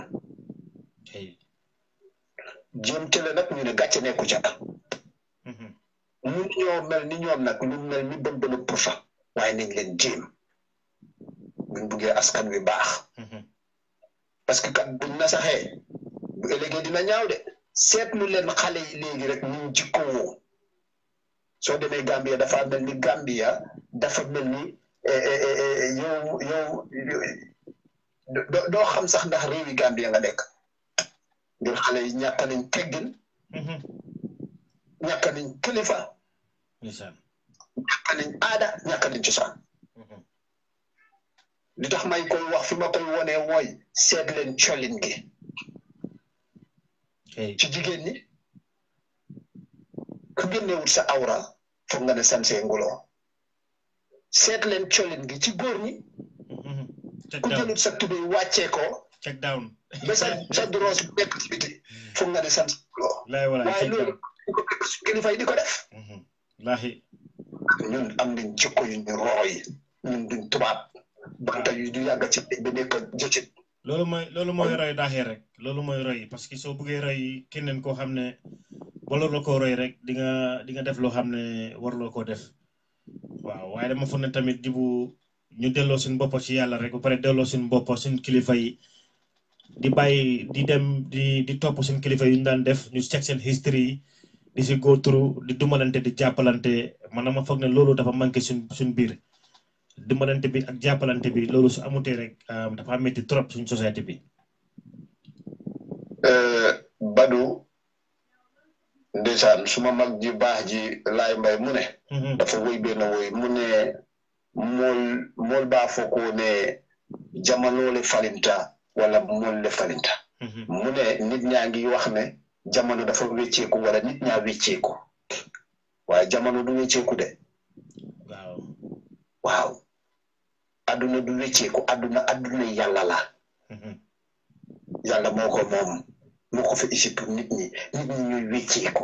jéem tele nag ñu ne gàcce nekku ca mun ñoo mel ni ñoom nag lu mel ni bën bënu pour fa waaye nañ leen jéem buñ buggee askan wi baax parce que kat buñ na saxee bu ëllëgee dina ñaaw de seetlu leen xale yi léegi rek ñu jikko woo soo demee Gambia dafa mel ni Gambia dafa mel ni yow yow doo xam sax ndax réewi Gambia nga nekk ngir xale yi ñàkk nañ teggin ñàkk nañ kilifa ñàkk nañ aada ñàkk nañ cosaan li tax may koy wax fi ma koy wonee mooy seet leen colin gi ci jigéen ñi ku génnewut sa awra foog nga ne sansee nguloo seet leen colin gi ci góor ñi ku jëlut sa tubéy wàccee ko check down ba sa sa droos bu nekk ci biti foog nga ne sansee nguloo waaye loolu ko fekk su kilifa yi di ko def laahi ñun am nañ jikko yu ñu rooy ñun duñ tubaab banta yu du yàgg ci ba nekk jëcit loolu mooy loolu mooy roy daaxee rek loolu mooy roy parce que soo bëggee roy keneen koo xam ne wala la koo roy rek di nga di nga def loo xam ne warloo koo def waaw waaye dama foog ne tamit jibu ñu delloo suñu bopp ci yàlla rek ba pare delloo suñu bopp suñu kilifa yi di bàyyi di dem di di topp suñu kilifa yi ñu daan def ñu check seen history di si go through di dumalante di jàppalante man dama foog ne loolu dafa manqué suñ suñ biir dimbalante bi ak jàppalante bi loolu su amutee rek dafa métti trop suñ société bi. Badu ndeysaan suma mag ji baax ji laay mbay mu ne. dafa woy benn woy mu ne mool mool baa foo ko ne jamono le falinta wala mool le falinta. mu ne nit ñaa ngi wax ne jamono dafa wécceeku wala nit ñaa wécceeku waaye jamono du wécceeku de. waaw. waaw adduna du wécceeku adduna adduna yàlla la yàlla moo ko moom moo ko fi isi pour nit ñi nit ñi ñuy wécceeku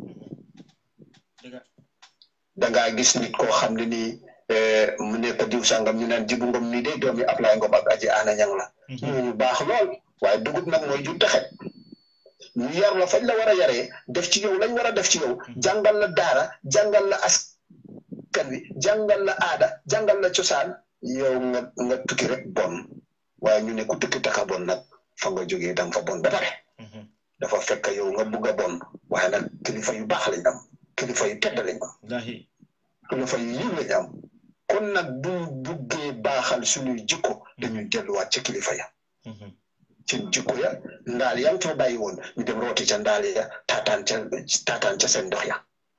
dangaa gis nit koo xam ne nii mu nekk diw sàngam ñu naan jibu ngom nii de doomi Ablaye Ngom ak aji ana ñang la ñooñu baax lool waaye dugub nag mooy jur taxet ñu yar la fañ la war a yaree def ci yow lañ war a def ci yow jàngal la daara jàngal la as askan wi jàngal la aada jàngal la cosaan yow nga nga tukki rek bon waaye ñu ne ku tukki taka bon nag fa nga jógee da nga fa bon ba pare dafa fekk yow nga bugg a bon waaye nag kilifa yu baax lañ am kilifa yu tedd lañ am kilifa yu yiw lañ am kon nag bu buggee baaxal suñuy jikko dañuy delluwaat ca kilifa ya seen jikko ya ndaal ya fa bàyyi woon ñu dem rooti ca ndaal ya taataan ca taataan ca seen ndox ya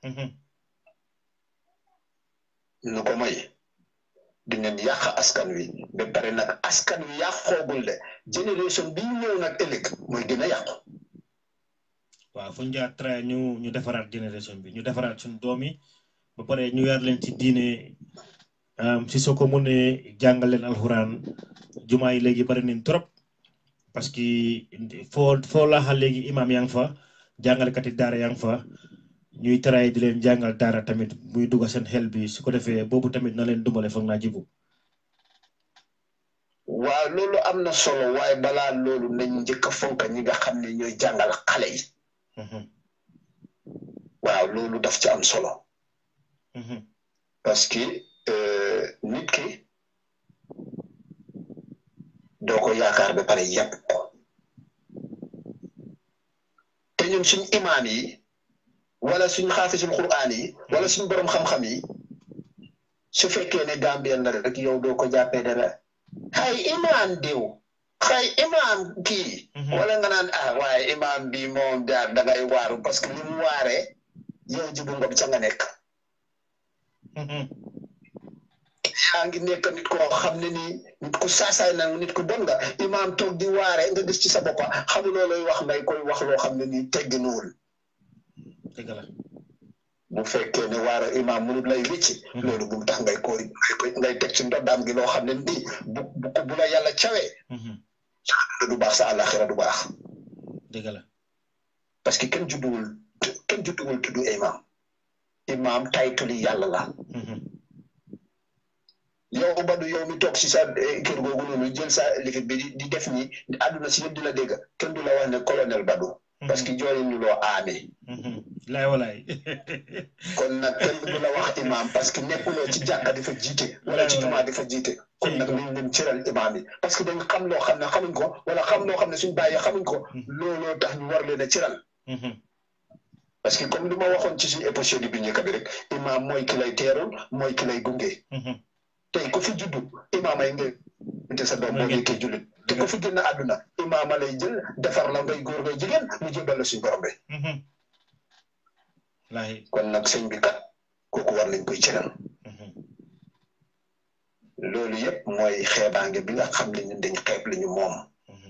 nu ko moy dinañ yàq askan wi ba pare nag askan wi yàqoogul de génération bi ñëw nag ëllëg mooy gën a yàqu waaw fu ñu jaar tra ñu ñu defaraat génération bi ñu defaraat suñu doom yi ba pare ñu yar leen ci diine si soo ko mënee jàngal leen alxuraan jumaa yi léegi bari nañ trop parce que foo foo laaxal léegi imam yaa ngi fa jàngalekat yi daara yaa ngi fa ñuy taraay di leen jàngal daara tamit muy dugg seen xel bi su ko defee boobu tamit na leen dumbale foog naa jibu waaw loolu am na solo waaye balaa loolu nañ njëkk a fonk ñi nga xam ne ñooy jàngal xale yi waaw loolu daf ci am solo parce que nit ki doo ko yaakaar ba pare yàpp ko te ñun suñ imaam yi wala suñ xaafisul quraan yi wala suñ borom xam-xam yi su fekkee ne gambien la rek yow doo ko jàppee dara xay imaam diw xay imaam kii wala nga naan ah waaye imaam bi moom daal da ngay waaru parce que li mu waaree yow jibu ngob ca nga nekk yaa ngi nekk nit koo xam ne nii nit ku saasaay na nit ku bon nga imaam toog di waare nga gis ci sa boppa xamuloo looy wax ngay koy wax loo xam ne nii tegginuwul dëgg la bu fekkee ne waara imaam mënut lay wécci loolu bu mu tax ngay koy ngay teg ci ndoddaam gi loo xam ne nii bu bu bu la yàlla cawee sa du baax sa àllaxira du baax dëgg la parce que kenn judduwul kenn judduwul tudd imaam imaam taytuli yàlla la yow Badou yow mi toog si sa kër googu noonu jël sa lifit bi di def ni àdduna si yëpp di la dégg kenn du la wax ne colonel Badou parce que jooyi ñu loo aame laay walaay kon nag kenn du la wax imaam parce que nekkuloo ci jàkka di fa jiite wala ci jumaa di fa jiite kon nag nañ leen cëral imaam yi parce que dañ xam loo xam ne xamuñ ko wala xam loo xam ne suñ bàyyee xamuñ ko looloo tax ñu war leen a cëral parce que comme li ma waxoon ci suñu épisode bi njëkk bi rek imaam mooy ki lay teerul mooy ki lay gunge tey ku fi juddu imaama yi ngay sa doom boo nekkee jullit te ku fi génn àdduna imaama lay jël defar la ngay góor ngay jigéen mu jébal la suñu borom bi kon nag sëñ bi kat kooku war nañ koy cëral loolu yëpp mooy xeebaange bi nga xam ne ñun dañ xeeb li ñu moom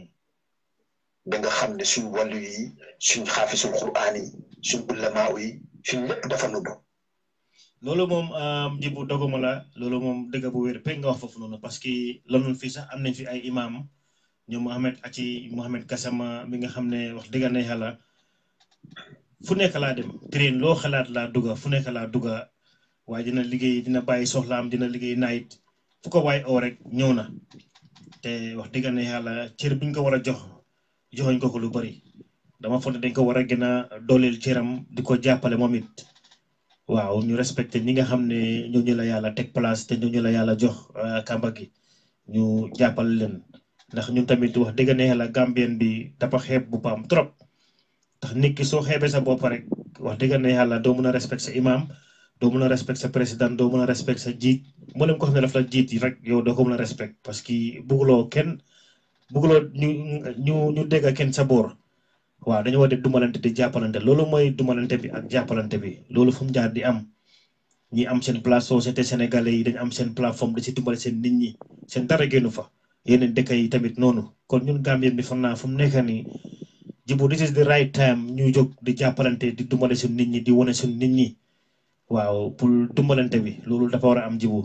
ba nga xam ne suñ wàllu yi suñ xaafisul quraan yi suñ ulamaaw yi suñ lépp dafa nubbu loolu moom jibu doguma la loolu moom dëgg bu wér pe nga wax foofu noonu parce que loolu fii sax am nañ fi ay imam ñoom Mohamed Aci Mohamed Gassama mi nga xam ne wax dëgg na yàlla fu nekk laa dem train loo xalaat laa dugga fu nekk laa dugga waaye dina liggéey dina bàyyi soxlaam dina liggéey naayit fu ko waay oo rek ñëw na te wax dëgg na yàlla cër buñ ko war a jox joxoñ ko ko lu bari dama foog ne dañ ko war a gën a dooleel cëram di ko jàppale moom it waaw ñu respecté ñi nga xam ne ñooñu la yàlla teg place te ñooñu la yàlla jox kàmba gi ñu jàppale leen ndax ñun tamit wax dëgg ne yàlla gambien bi dafa xeeb bu paam trop tax nit ki soo xeebee sa bopp rek wax dëgg ne yàlla doo mun a respecté sa imam doo mun a respecté sa président doo mun a respecté sa jiit mboolem ko xam ne daf la jiit rek yow doo ko mun a respecté parce que bugguloo kenn bugguloo ñu ñu ñu dégg kenn sa boor waaw dañu war di dumalante di jàppalante loolu mooy dumalante bi ak jàppalante bi loolu fu mu jaar di am ñi am seen place société sénégalais yi dañu am seen plateforme di si dumbale seen nit ñi seen dara génnu fa yeneen dëkk yi tamit noonu kon ñun Gambien bi foog naa fu mu nekk nii jibu this is the right time ñuy jóg di jàppalante di dumbale suñ nit ñi di wane suñ nit ñi waaw pour dumbalante bi loolu dafa war a am jibu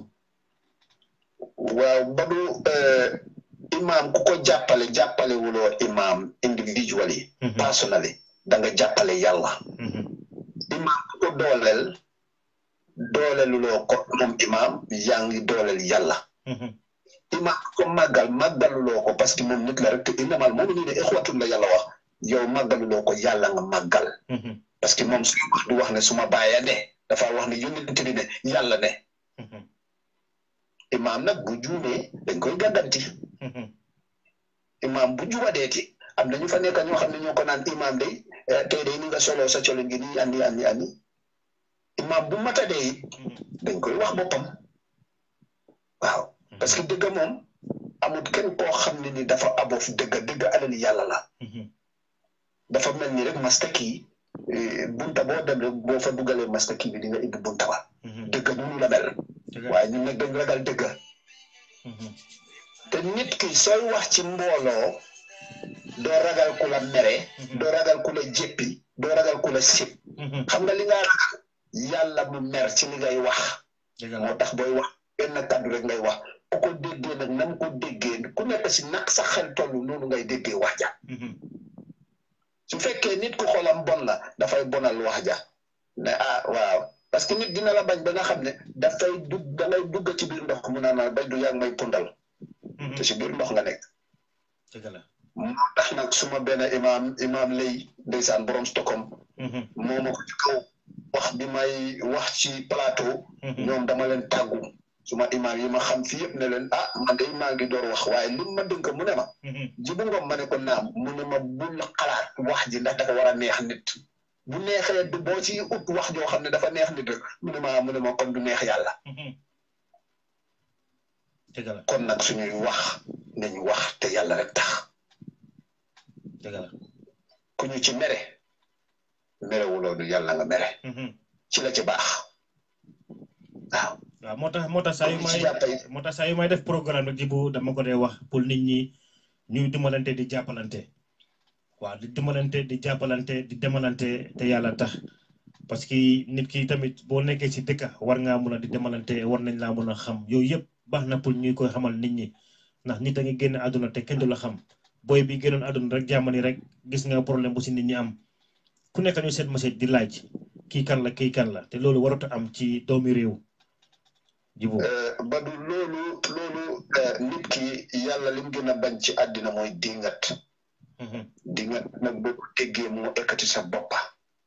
waaw Badou imaam ku ko jàppale jàppale wuloo imaam individually personally da nga jàppale yàlla imaam ku ko dooleel dooleluloo ko moom imaam yaa ngi dooleel yàlla imaam ku ko màggal màggaluloo ko parce que moom nit la rek te innamal mu'minuuna ixwatun la yàlla wax yow màggaluloo ko yàlla nga màggal parce que moom suy wax du wax ne suma baaya ne dafa wax ne yónnent bi ne yàlla ne imaam nag bu juumee dañ koy gàddanti imaam bu jubadeeti am na ñu fa nekk ñoo xam ne ñoo ko naan imaam day tey day ni nga solo sa colo ngi nii andi andi andi imaam bu matadee it dañ koy wax boppam waaw parce que dëgg moom amul kenn koo xam ne ni dafa aboof dëgg dëgg alali yàlla la dafa mel ni rek mastaki bunta boo dem rek boo fa dugalee mastaki bi di nga ibbi bunta ba dëgg noonu la mel waaye ñun nag dañ ragal dëgg te nit ki sooy wax ci mbooloo doo ragal ku la mere doo ragal ku la jéppi doo ragal ku la sib xam nga li nga ragal yàlla mu mer ci li ngay wax moo tax booy wax benn kàddu rek ngay wax ku ko déggee nag nam ko déggee ku nekk si nag sa xel toll noonu ngay déggee wax ja su fekkee nit ku xolam bon la dafay bonal wax ja ne ah waaw parce que nit dina la bañ ba nga xam ne dafay dugg da ngay dugg ci biir ndox mu naan bay du yàgg may pundal te si biir ndox nga nekk moo tax nag suma benn imaam imaam lay ndeysaan borom Stockholm moo ma ko ci kaw wax bi may wax ci plateau ñoom dama leen tàggu suma imaam yi ma xam fi yëpp ne leen ah man de maa ngi door wax waaye lim ma dënk mu ne ma jibu ngom ma ne ko naam mu ne ma bul xalaat wax ji ndax dafa war a neex nit bu neexee du boo ci ut wax joo xam ne dafa neex nit rek mu ne ma mu ne ma kon du neex yàlla kon nag suñuy wax nañu wax te yàlla rek tax ku ñu ci mere merewuloo du yàlla nga mere ci la ci baax waaw waaw moo tax moo tax saa yu may moo tax saa yu may def programme rek jibu dama ko dee wax pour nit ñi ñuy dimbalante di jàppalante waaw di dimbalante di jàppalante di demalante te yàlla tax parce que nit ki tamit boo nekkee ci dëkk war ngaa mun a di demalante war nañ laa mun a xam yooyu yëpp baax na pour ñuy koy xamal nit ñi ndax nit a ngi génn àdduna te kenn du la xam booy bi génnoon àdduna rek jàmmani rek gis nga problème bu si nit ñi am ku nekk ñu seet message di laaj kii kan la kii kan la te loolu warut a am ci doomi réew jibu badu loolu loolu nit ki yàlla lim gën a bañ ci àddina mooy dingat dingat nag boo ko déggee moo ekkati sa boppa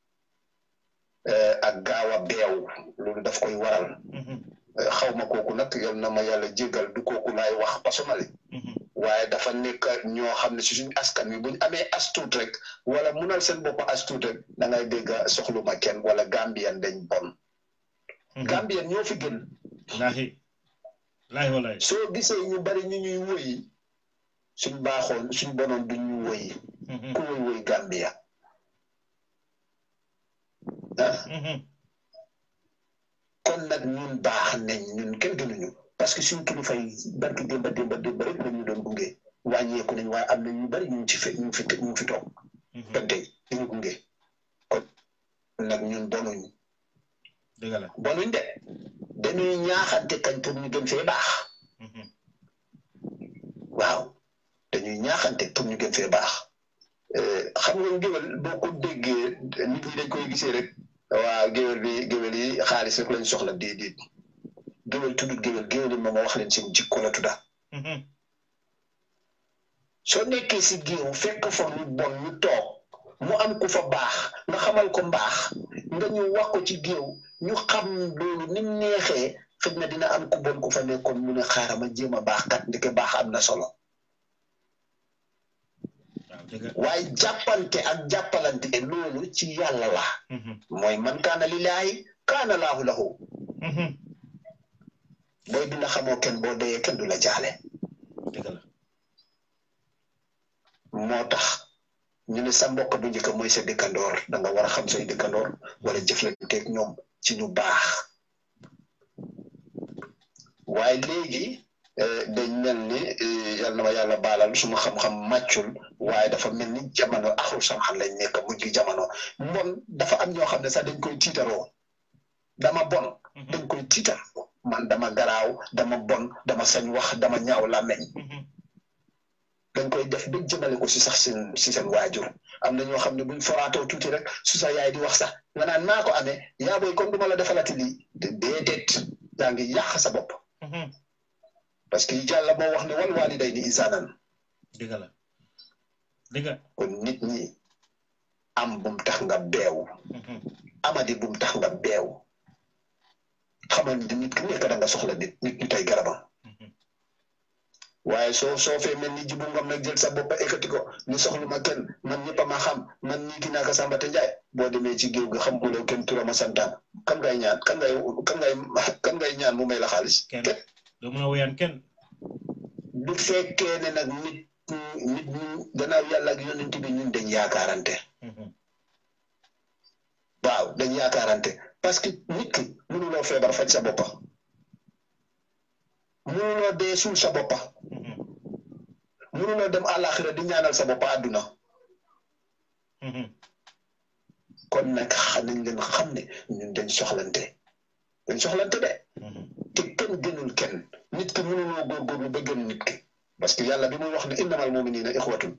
ak gaaw a beew loolu daf koy waral xaw ma kooku nag yal na ma yàlla jégal du kooku laay wax personnali waaye dafa nekk ñoo xam ne si suñu askan wi buñ amee astuut rek wala munal seen bopp astuut rek da ngay dégg soxlu ma kenn wala Gambien dañ bon Gambien ñoo fi gën laahi laahi walaay soo gisee ñu bari ñu ñuy woyi suñ baaxoon suñ bonoon duñ ñu woyi ku woy woy Gambia ah kon nag ñun baax nañ ñun kenn gënuñu parce que suñ kilifa yi barki démba démba démba rek la ñu doon gunge wàññeeku nañ waaye am na ñu bari ñu ci fi ñu fi ñu fi toog ba tey ñu gunge kon nag ñun bonuñ dëgg la bonuñ de dañuy ñaaxante kañ pour ñu gën fee baax waaw dañuy ñaaxante pour ñu gën fee baax xam nga géwél boo ko déggee nit ñi dañ koy gisee rek waaw géwél bi géwél yi xaalis rek lañ soxla déedéet géwél tuddut géwél géwél yi moom wax leen seen jikko la tudda soo nekkee si géew fekk fa lu bon ñu toog mu am ku fa baax nga xamal ko mbaax nga ñu wax ko ci géew ñu xam loolu ni mu neexee xëy na dina am ku bon ku fa nekkoon mu ne xaaral ma jéem a baax kat ndeke baax am na solo waaye jàppante ak jàppalante loolu ci yàlla la mooy man kaana lillaahi kaana laahu lahu booy dina xamoo kenn boo deyee kenn du la jaale moo tax ñu ne sa mbokk bu njëkk mooy sa dëkkandoor da nga war a xam say dëkkandoor wala jëflanteeg ñoom ci ñu baax waaye léegi dañ mel ni yal na ma yàlla baalal suma xam-xam màccul waaye dafa mel ni jamono axul samaan lañ nekk mujj jamono mbon dafa am ñoo xam ne sax dañ koy tiitaroo dama bon dañ koy tiitaroo man dama garaaw dama bon dama sañ wax dama ñaaw làmmeñ dañ koy def ba jëmale ko si sax seen si seen waajur am na ñoo xam ne buñ foraatoo tuuti rek su sa yaay di wax sax nga naan maa ko amee yaa booy comme du ma la defalati lii déedéet yaa ngi yàq sa bopp parce que yàlla moo wax ne wal waalidayni ihsaanan dëgg la dëgg kon nit ñi am bum tax nga beew amadi bum tax nga beew xamal ni nit ki nekk da nga soxla nit nit ñi tey garabam waaye soo soo fee mel ni jibu ngam nag jël sa bopp ekkati ko ni soxlu ma kenn man ñëpp a ma xam man ñii ki naaka Samba te Njaay boo demee ci géew ga xamuloo kenn turama santaan kan ngay ñaan kan ngay kan ngay kan ngay ñaan mu may la xaalis kenn doo mën a woyaan kenn bu fekkee ne nag nit nit ñu gannaaw yàlla ak yonent bi ñun dañ yaakaarante waaw dañ yaakaarante parce que nit ki mënuloo feebar faj sa boppa mënuloo dee suul sa boppa mënuloo dem àllaaxira di ñaanal sa boppa àdduna kon nag nañ leen xam ne ñun dañ soxlante dañ soxlante de te kenn gënul kenn nit ki mënuloo góorgóorlu ba gën nit ki parce que yàlla bi muy wax ne innamal muminina ixwatun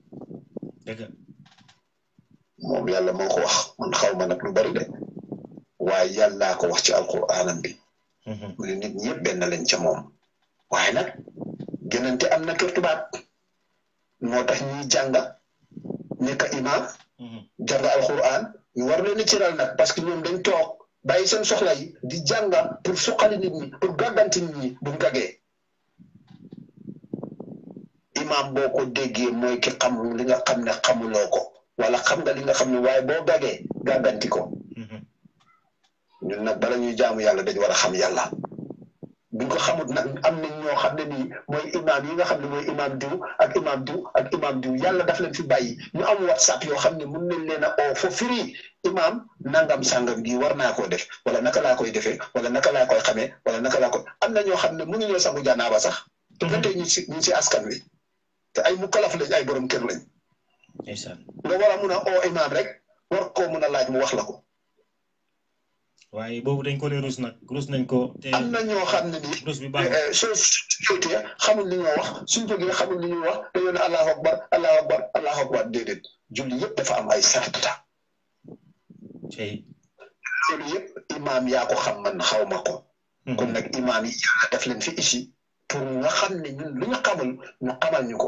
moom yàlla moo ko wax man xaw ma nag lu bari de waaye yàllaa ko wax ci alquraanam bi mu ne nit ñëpp benn lañ ca moom waaye nag gënante am na kër tubaab moo tax ñuy jàng nekk imaam jàng alquraan ñu war leen a cëral nag parce que ñoom dañ toog bàyyi seen soxla yi di jànga pour suqali nit ñi pour gàgganti nit ñi bu mu gagee imaam boo ko déggee mooy ki xam li nga xam ne xamuloo ko wala xam nga li nga xam ne waaye boo gagee gàgganti ko ñun nag bala ñuy jaamu yàlla dañ war a xam yàlla buñ ko xamut nag am nañ ñoo xam ne nii mooy imaam yi nga xam ne mooy imaam diw ak imaam diw ak imaam diw yàlla daf leen fi bàyyi ñu am whatsapp yoo xam ne mun nañ leen a oo fo firi imaam nangam sàngam gi war naa koo def wala naka laa koy defee wala naka laa koy xamee wala naka laa koy am na ñoo xam ne mënuñoo sangu janaaba sax te ba tey ñu si ñu si askan wi te ay mu kalaf lañ ay borom kër lañ nga war a mun a oo imaam rek war koo mun a laaj mu wax la ko waaye boobu dañ ko dee rus nag rus nañ ko. te am na ñoo xam ne nii. rus bi baax soo jotee xamul li ñoo wax suñ jógee xamul li ñuy wax dañoo ne allahu akbar allahu akbar allahu akbar déedéet julli yëpp dafa am ay sarta. tey. loolu yëpp imaam yaa ko xam man xaw ma ko. kon nag imaam yi yàlla daf leen fi ici pour nga xam ne ñun lu ñu xamul ñu xamal ñu ko.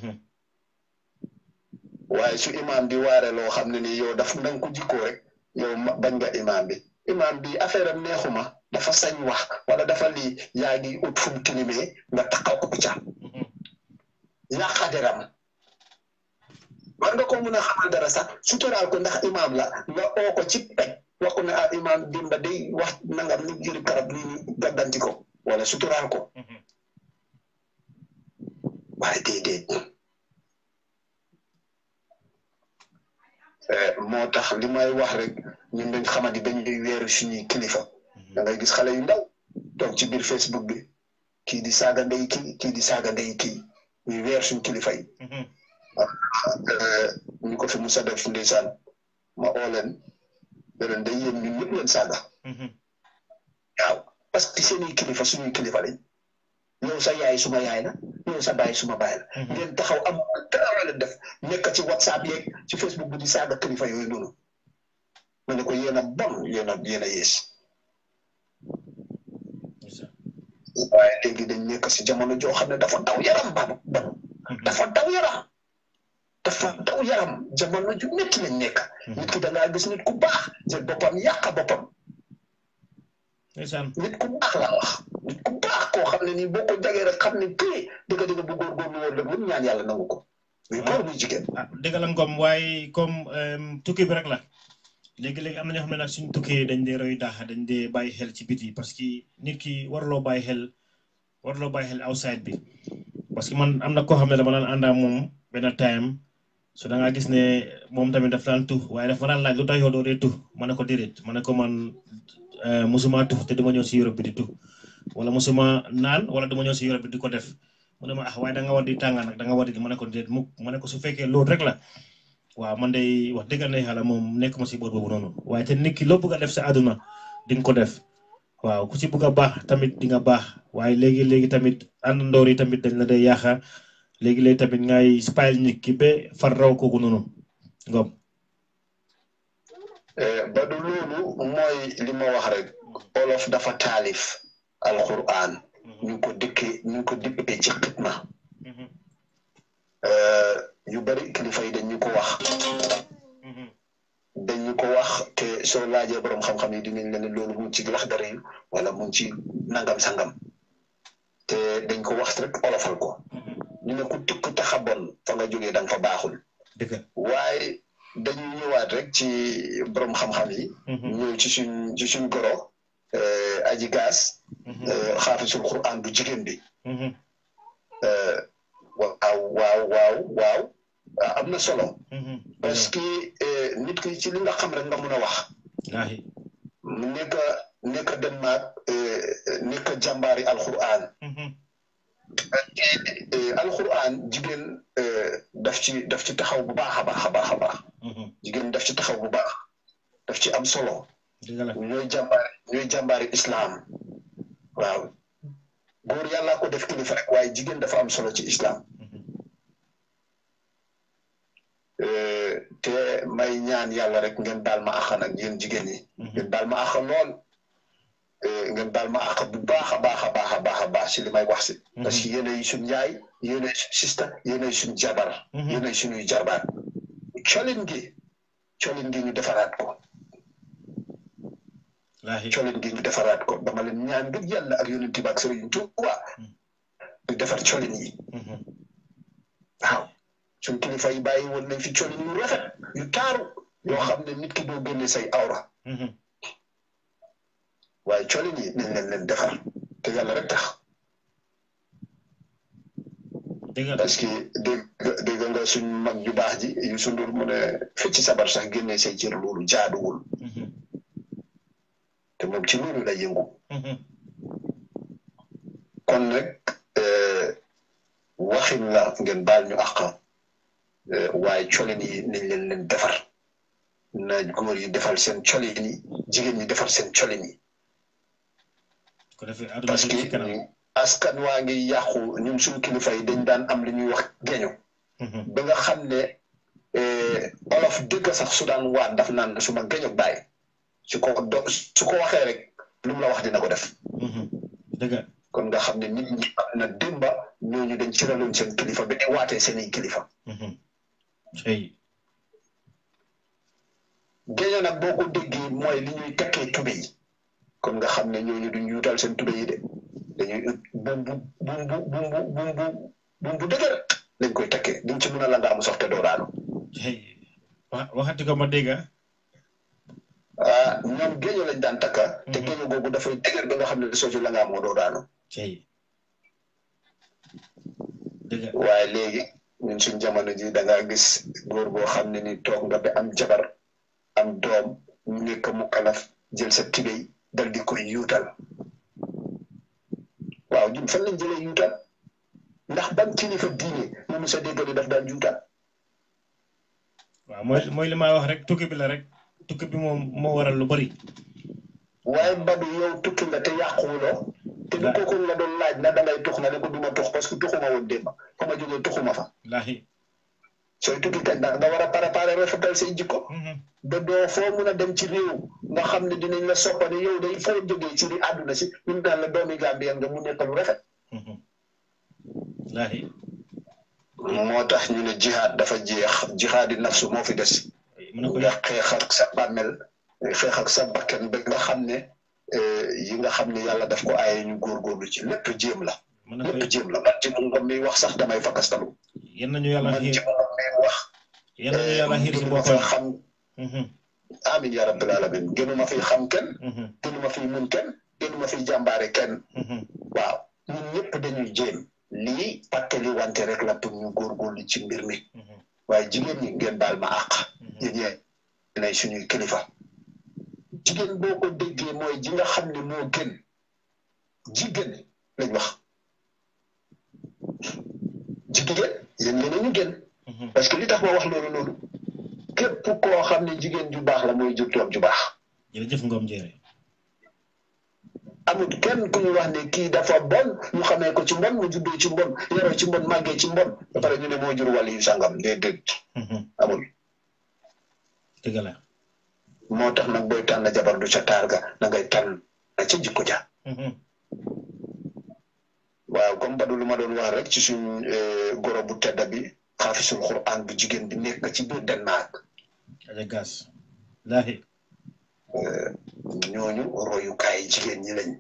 waaye su imaam di waare loo xam ne nii yow daf na nga ko jikkoo rek yow bañ nga imaam bi. imaam bi affaire am neexuma dafa sañ wax wala dafa lii yaa ngi ut fu mu tilimee nga taxaw ko ca yàqa deram war nga ko mun a xamal dara sax suturaal ko ndax imaam la nga oo ko ci pej wax ko ne ah imaam dimba day wax nangam ni jëri karab lii ni gaddanti ko wala suturaal ko waaye déedéet moo tax li may wax rek ñun dañ xamadi dañuy weeru suñuy kilifa da ngay gis xale yu ndaw toog ci biir Facebook bi kii di saaga ndey kii kii di saaga ndey kii ñuy weer suñ kilifa yi ñu ko fi musa def ndeysaan ma oo leen leen day yéen ñun ñëpp leen saaga waaw parce que seeni kilifa suñuy kilifa lañ yow sa yaay suma yaay la yow sa baay suma baay la ngeen taxaw am dara leen def nekk ci whatsapp yeeg ci facebook bi di saaga kilifa yooyu noonu ma ne ko yéen a bon yéen a yéen a yées waaye léegi dañ nekk si jamono joo xam ne dafa daw yaram ba bon dafa daw yaram dafa daw yaram jamono ju métti lañ nekk nit ki da ngaa gis nit ku baax jël boppam yàq boppam nit ku baax laa wax nit ku baax koo xam ne nii boo ko jagee rek xam ne kii dëgg dëgg bu góorgóorlu woon rek lu ñaan yàlla nangu ko muy góor muy jigéen ah dëgg la ngom waaye comme tukki bi rek la léegi-léegi am na ñoo xam ne nag suñ tukkee dañ dee roy daax dañ dee bàyyi xel ci biti parce que nit ki warloo bàyyi xel warloo bàyyi xel outside bi parce que man am na koo xam ne dama daan àndaa moom benn time so da ngaa gis ne moom tamit daf daan tux waaye daf ma daan laaj lu tax yow doo dee tux ma ne ko déedéet ma ne ko man musuma tux te duma ñëw si Europe bi di tux wala musuma naan wala duma ñëw si Europe bi di ko def mu ne ma ah waaye da nga war di tànga nag da nga war di ma ne ko déet mukk ma ne ko su fekkee loolu rek la waaw man day wax dëgg na yàlla moom nekk ma si boor boobu noonu waaye te nit ki loo bëgg a def sa àdduna di nga ko def waaw ku si bëgg a baax tamit di nga baax waaye léegi léegi tamit àndandoor yi tamit dañ la day yaaxa léegi léegi tamit ngay spile nit ki ba far raw kooku noonu ngom ba du loolu mooy li ma wax rek olof dafa taalif alquran ñu ngi ko dëkkee ñu ngi ko dippee ci xitma yu bari kilifa yi dañu ko wax dañu ko wax te soo laajee borom xam-xam yi dinañ la ne loolu mu ngi ci laxdari yi wala mu ngi ci nangam sangam te dañ ko wax rek olofal ko ñu ne ku tukk taxa bon fa nga jógee da nga fa baaxul dëgg waaye dañuy ñëwaat rek ci borom xam-xam yi ñëw ci suñ ci suñ goro aji gaas xaafisul quran bu jigéen bi waaw waaw waaw waaw am na solo parce que nit ki ci li nga xam rek nga mun a wax mu nekk nekk Denmark nekk jàmbaari alquran alquran jigéen daf ci daf ci taxaw bu baax a baax a baax a baax jigéen daf ci taxaw bu baax daf ci am solo ñooy jàmbaari ñooy jàmbaari islam waaw góor yàllaa ko def kilifa rek waaye jigéen dafa am solo ci islam te may ñaan yàlla rek ngeen daal ma àq nag yéen jigéen ñi ngeen daal ma àq lool ngeen daal ma àq bu baax a baax a baax a baax a baax si li may wax si parce que yéenay suñ yaay yéenay suñ sista yéenay suñ jabar yéenay suñuy jarbaat colin gi colin gi ñu defaraat ko colin gi ñu defaraat ko dama leen ñaan ngir yàlla ak yonent bi ak Sëriñ Tuubaa ñu defar colin yi waaw suñ kilifa yi bàyyi woon nañ fi colin yu rafet yu taaru yoo xam ne nit ki doo génne say awra waaye colin yi nañ leen leen defar te yàlla rek tax parce que dégg dégg nga suñ mag ju baax ji yu sundur mu ne fecc sabar sax génne say cër loolu jaaduwul te moom ci loolu la yëngu kon nag waxin la ngeen baal ñu àq waaye colin yi nañ leen leen defar na góor yi defal seen colin yi jigéen ñi defar seen colin yi parce que askan waa ngi yàqu ñun suñu kilifa yi dañ daan am li ñuy wax geño ba nga xam ne olof dëgg sax su daan waat daf naan su ma geño bàyyi su ko do su ko waxee rek lu mu la wax dina ko def kon nga xam ne nit ñi am na démba ñooñu dañ ci raloon seen kilifa ba di waatee seeni kilifa géño nag boo ko déggee mooy li ñuy takkee tube yi kon nga xam ne ñooñu duñ yuutal seen tube yi de dañuy ut bum bu bum bu bum bu bum bu bum bu dëgër lañ koy takkee duñ ci mën a langaamu sax te doo daanu waxati ko ma dégg ah ñoom géño lañ daan takka te géño googu dafay dëgër ba nga xam ne soo ci langaamoo doo daanu waaye léegi ñun suñ jamono ji da ngaa gis góor boo xam ne ni toog nga ba am jabar am doom mu nekk mu kalaf jël sa tibéy dal di koy yuutal waaw ñun fan lañ jëlee yuutal ndax ban kilifa diine mu musa déggali daf daan yuutal waaw mooy mooy li ma wax rek tukki bi la rek tukki bi moom moo waral lu bari waaye Badou yow tukki nga te yàquwuloo te du kooku la doon laaj na dangay tux nga ne ko duma tux parce que tuxuma woon démb fa ma jógee tuxuma fa laahi sooy tukki kañ nag nga war a préparer rafetal say jikko ba doo foo mun a dem ci réew nga xam ne dinañ la soppane yow day foo jógee ci di àdduna si ñun daan la doomi Gambien nga mu nekk lu rafet laahi moo tax ñu ne jihaad dafa jeex jihaadi nafsu moo fi des nga xeex ak sa bàmmel xeex ak sa bakkan ba nga xam ne yi nga xam ne yàlla daf ko aaye ñu góorgóorlu ci lépp jéem la lépp jéem la man ci mu ngom mi wax sax damay fakkastalu yéen nañu yàlla man ci mu ngom mi wax yéen nañu yàlla xiir si gënuma fi boppam xam amin ya rabbil alamin gënuma fi xam kenn gënuma fi mun kenn gënuma fi jàmbaare kenn waaw ñun ñëpp dañuy jéem lii pàttali wante rek la pour ñu góorgóorlu ci mbir mi waaye jigéen ñi ngeen baal ma àq yéen yéenay suñuy kilifa jigéen boo ko déggee mooy ji nga xam ne moo gën jigéen lañ wax jigéen yéen yéen ñu gën parce que li tax ma wax loolu loolu képp koo xam ne jigéen ju baax la mooy jur doom ju baax jërëjëf Ngom Jere amul kenn ku ñu wax ne kii dafa bon ñu xamee ko ci mbon mu juddoo ci mbon yaroo ci mbon màggee ci mbon ba pare ñu ne moo jur wàll yu sàngam déedéet amul dëgg la moo tax nag booy tànn jabar du ca taar ga na ngay tànn ca jikko ja waaw comme Badou lu ma doon wax rek ci suñ goro bu tedda bi xaafisul Qur'an bu jigéen bi nekk ci biir Denmark aja gas laahi ñooñu royukaay jigéen ñi lañ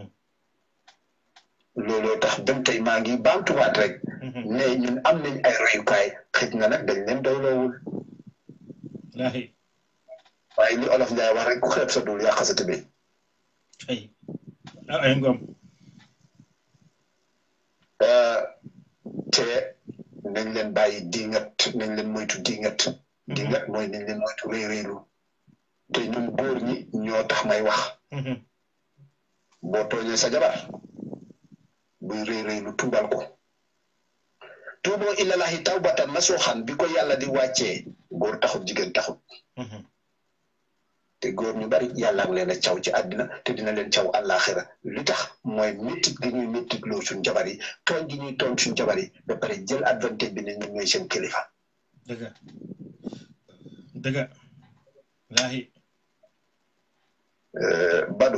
looloo tax dem tey maa ngi baamtuwaat rek ne ñun am nañ ay royukaay xëj na nag dañ leen doyloowul waaye li olof Njaay wax rek ku xeeb sa dul yàq sa tëbee ay ay ngom te nañ leen bàyyi dingat nañ leen moytu dingat dingat mooy nañ leen moytu réy réylu te ñun góor ñi ñoo tax may wax boo tooñee sa jabar buy réy réylu tuubal ko tuuboo ilalahi tawbatan nasuuxan bi ko yàlla di wàccee góor taxut jigéen taxut te góor ñu bari yàlla ngi leen a caw ci àddina te dina leen caw àllaaxira li tax mooy méttit gi ñuy méttit loo suñ jabar yi tooñ gi ñuy tooñ suñ jabar yi ba pare jël advantage bi ne ñun ñooy seen kilifa. dëgg dëgg laahi. Badu.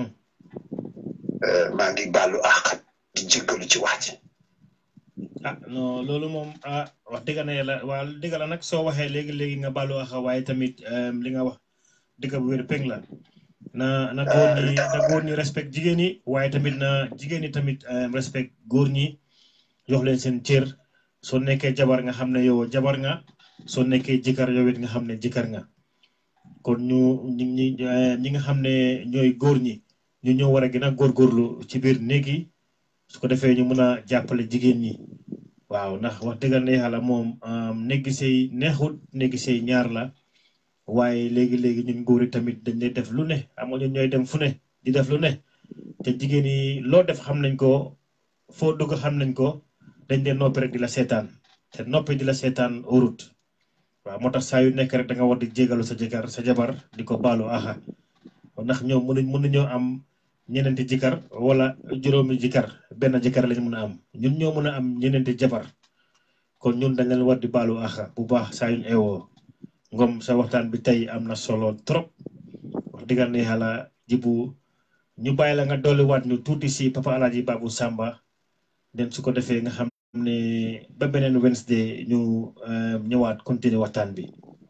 maa ngi baalu àq di jéggalu ci wax ji. ah non loolu moom ah wax dëgg na yàlla waa dëgg la nag soo waxee léegi léegi nga baalu àq waaye tamit li nga wax. dëgg bu wér peng la na na góor ñi na góor ñi respect jigéen ñi waaye tamit na jigéen ñi tamit respect góor ñi jox leen seen cër soo nekkee jabar nga xam ne yow jabar nga soo nekkee jëkkër yow it nga xam ne jëkkër nga kon ñu ñi ñi ñi nga xam ne ñooy góor ñi ñu ñoo war a gën a góorgóorlu ci biir néeg yi su ko defee ñu mën a jàppale jigéen ñi waaw ndax wax dëgg ne yàlla moom néegi sey neexut néegi sey ñaar la waaye léegi léegi ñun góor yi tamit dañ lay def lu ne amoo ñun ñooy dem fu ne di def lu ne te jigéen yi loo def xam nañ ko foo dugg xam nañ ko dañ dee noppi rek di la seetaan te noppi di la seetaan urut waaw moo tax saa yu nekk rek da nga war di jégalu sa jëkkër sa jabar di ko baalu aha ndax ñoom mënuñ mënuñoo am ñeneenti jëkkër wala juróomi jëkkër benn jëkkër lañ mën a am ñun ñoo mën a am ñeneenti jabar kon ñun dañ leen war di baalu aha bu baax saa yuñ eewoo ngom sa waxtaan bi tey am na solo trop wax dëgg ne yàlla jibu ñu bàyyi la nga dolliwaat ñu tuuti si papa alaaji Babou Samba den su ko defee nga xam ne ba beneen Wednesday ñu ñëwaat continuer waxtaan bi.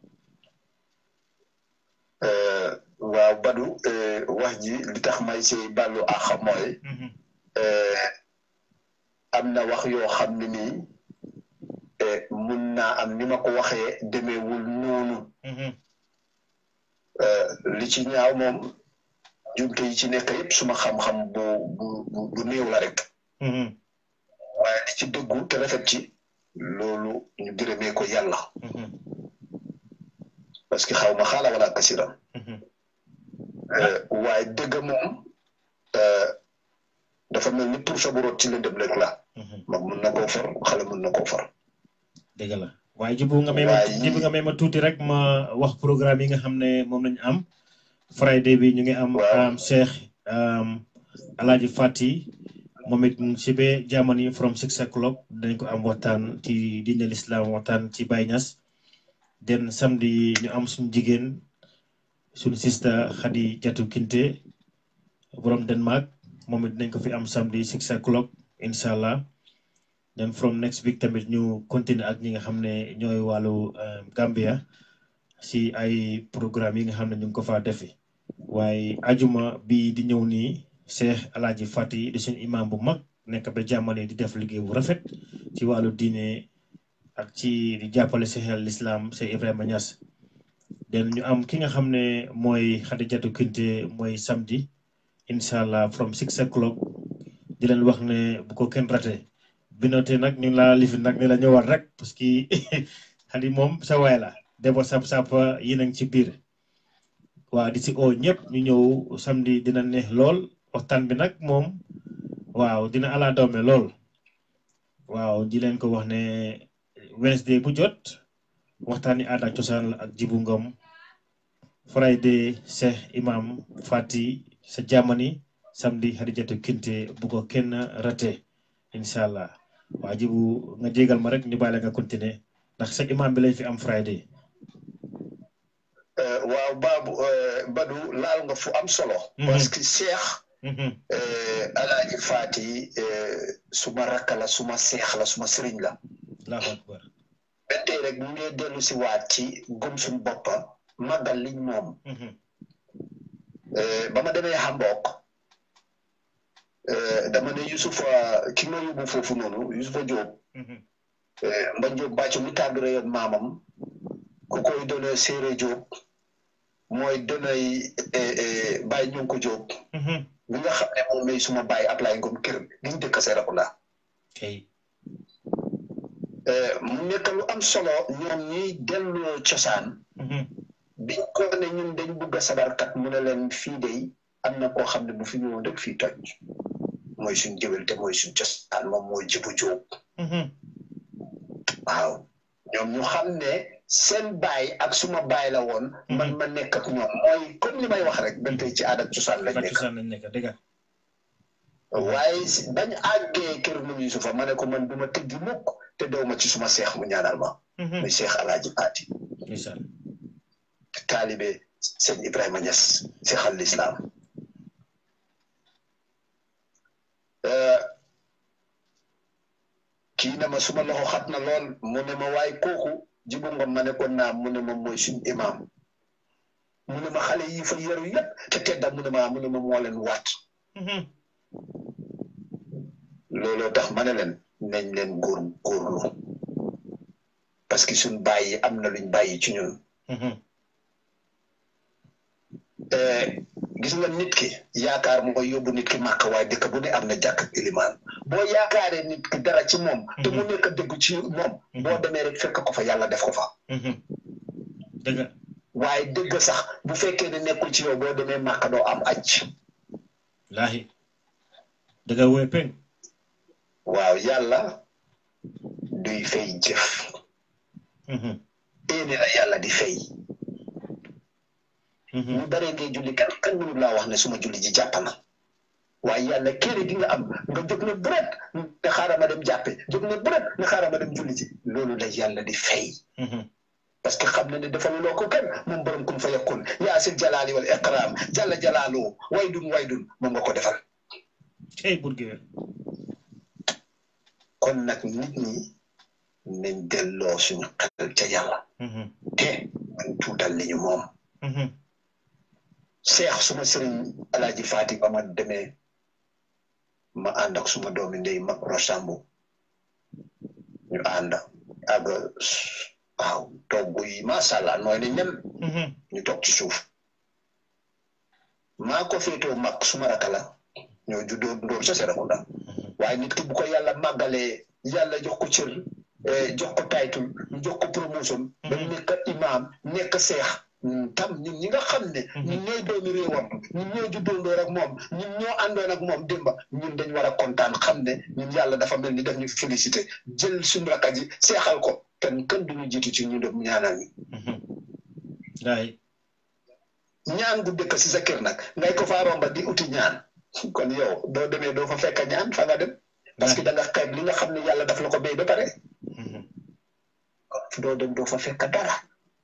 waaw Badu wax ji li tax may si bàllu àq mooy. am na wax yoo xam ne nii. mun naa am ni ma ko waxee demeewul noonu li ci ñaaw moom jumte yi ci nekk yëpp suma xam-xam bu bu bu néew la rek waaye li ci dëggu te rafet ci loolu ñu gërëmee ko yàlla parce que xaw ma xaala wala kasiram waaye dëgg moom dafa mel ni pour sa boroot ci lëndëm rek la mag mun na koo far xale mun na koo far dëgg la waaye jibu nga may ma jibu nga may ma tuuti rek ma wax programme yi nga xam ne moom lañu am friday bi ñu ngi am Cheikh Alaaji Fati moom it si be Germany from six o'clock dañ ko am waxtaan ci diine l'islam waxtaan ci Baye Niass den samedi ñu am suñu jigéen suñu sista Khady Jatu Kinte borom Denmark moom it dañ ko fi am samedi six o'clock incha allah then from next week tamit ñu continuer ak ñi nga xam ne ñooy wàllu Gambia si ay programme yi nga xam ne ñu ngi ko faa defi waaye ajuma bi di ñëw nii Cheikh Alaaji Fati di suñu imam bu mag nekk ba jàmmane di def liggéey bu rafet ci wàllu diine ak ci di jàppale Cheikh al Islam Cheikh Ibrahima Niass den ñu am ki nga xam ne mooy Khadijatu Kinte mooy samedi incha allah from six o'clock di leen wax ne bu ko kenn rate binote nag ñu laa lifi nag ne la ñëwaat rek parce que xali moom sa waay la debo sap sap yi nañ ci biir waa di si oo ñëpp ñu ñëw samedi dina neex lool waxtaan bi nag moom waaw dina ala doome lool waaw di leen ko wax ne Wednesday bu jot waxtaani aada ak cosaan la ak jibu ngom Friday Cheikh Imam Fati sa Germany samedi Hadijatu Kinte bu ko kenn rate incha allah waa jibu nga jégal ma rek ñu bàyyi la nga continuer ndax sa imam bi lañ fi am Friday. waaw baabu Badu laal nga fu am solo. parce que Cheikh. Alaaji Faati suma rakk la suma seex la suma sëriñ la. allahu akbar. ba tey rek ñu ngi dellu si waat ci gëm suñu boppa màggal liñ moom. ba ma demee Hamburg dama ne Yusufa ki ma yóbbu foofu noonu Yusufa Diop mba Diop bàcc mi tàggare yoon maamam ku koy doone Séeré Diop mooy doonay Baye Ñonko Diop bi nga xam ne moom may suma Baye Ablaye Ngom kër giñ dëkk Serekunda mu nekk lu am solo ñoom ñuy delloo cosaan biñ ko ne ñun dañ bugg a sabarkat mu ne leen fii de am na koo xam ne bu fi ñëwoon rek fii toj mooy suñ jëwel te mooy suñ cosaan moom mooy jibu jóob waaw ñoom ñu xam ne seen baay ak suma baay la woon man ma nekk ak ñoom mooy comme li may wax rek ba tey ci aada ak cosaan lañ nekk waaye bañ àggee kër nu Yusufa ma ne ko man du ma tëggi mukk te dew ma ci suma seex mu ñaanal ma muy seex alaaji paati taalibe sëñ Ibrahima Niass seex al islam kii ne ma suma loxo xat na lool mu ne ma waaye kooku jibu ngom ma ne ko naam mu ne ma mooy suñ imaam mu ne ma xale yi fa yaru yépp te tedda mu ne ma mu ne ma moo leen waat looloo tax ma ne leen nañ leen góor góorlu parce que suñ bàyyi am na luñ bàyyi ci ñun gis nga nit ki yaakaar mooy yóbbu nit ki màkk waaye dëkk bu ne am na jàkk ak ilimaan boo yaakaaree nit ki dara ci moom te mu nekk dëggu ci moom boo demee rek fekk ko fa yàlla def ko fa dëgg waaye dëgg sax bu fekkee ne nekkul ci yow boo demee màkk doo am aj laahi dëgg woy pen waaw yàlla duy fay jëf éene la yàlla di fay ñu baree ngay julli kan kan mënul laa wax ne suma julli ji jàpp na waaye yàlla kéere gi nga am nga jóg ne bëret ne xaaral ma dem jàppe jóg ne bëret ne xaaral ma dem julli ji loolu la yàlla di fay parce que xam na ne dafa loo ko kenn moom borom kun fa yakun yaa sil jalaali wal iqraam jalla jalaaloo waydun waydun moom nga ko defal cey burgéer kon nag nit ñi nañ delloo suñu xel ca yàlla te man tuutal li ñu moom seex suma sëriñ alaaji faati ba ma demee ma ànd ak suma doomi ndey mag rosambu ñu ànd ak waaw togg yi macha allah nooy ne ñem ñu toog ci suuf maa ko féetoo mag suma raka la ñoo juddoo ndóor sa Serekunda waaye nit ki bu ko yàlla màggalee yàlla jox ko cër jox ko taytul jox ko promotion ba nekk imaam nekk seex tam ñun ñi nga xam ne ñun ñooy doomi réewam ñun ñoo juddoondoor ak moom ñun ñoo àndoon ak moom démba ñun dañ war a kontaan xam ne ñun yàlla dafa mel ni daf ñu félicité jël suñu rakka ji seexal ko kenn kenn duñu jiitu ci ñu dem ñaanal ñi waay ñaan gu dëkk si sa kër nag ngay ko faa romba di uti ñaan kon yow doo demee doo fa fekk ñaan fa nga dem parce que da nga xeeb li nga xam ne yàlla daf la ko béy ba pare doo dem doo fa fekk dara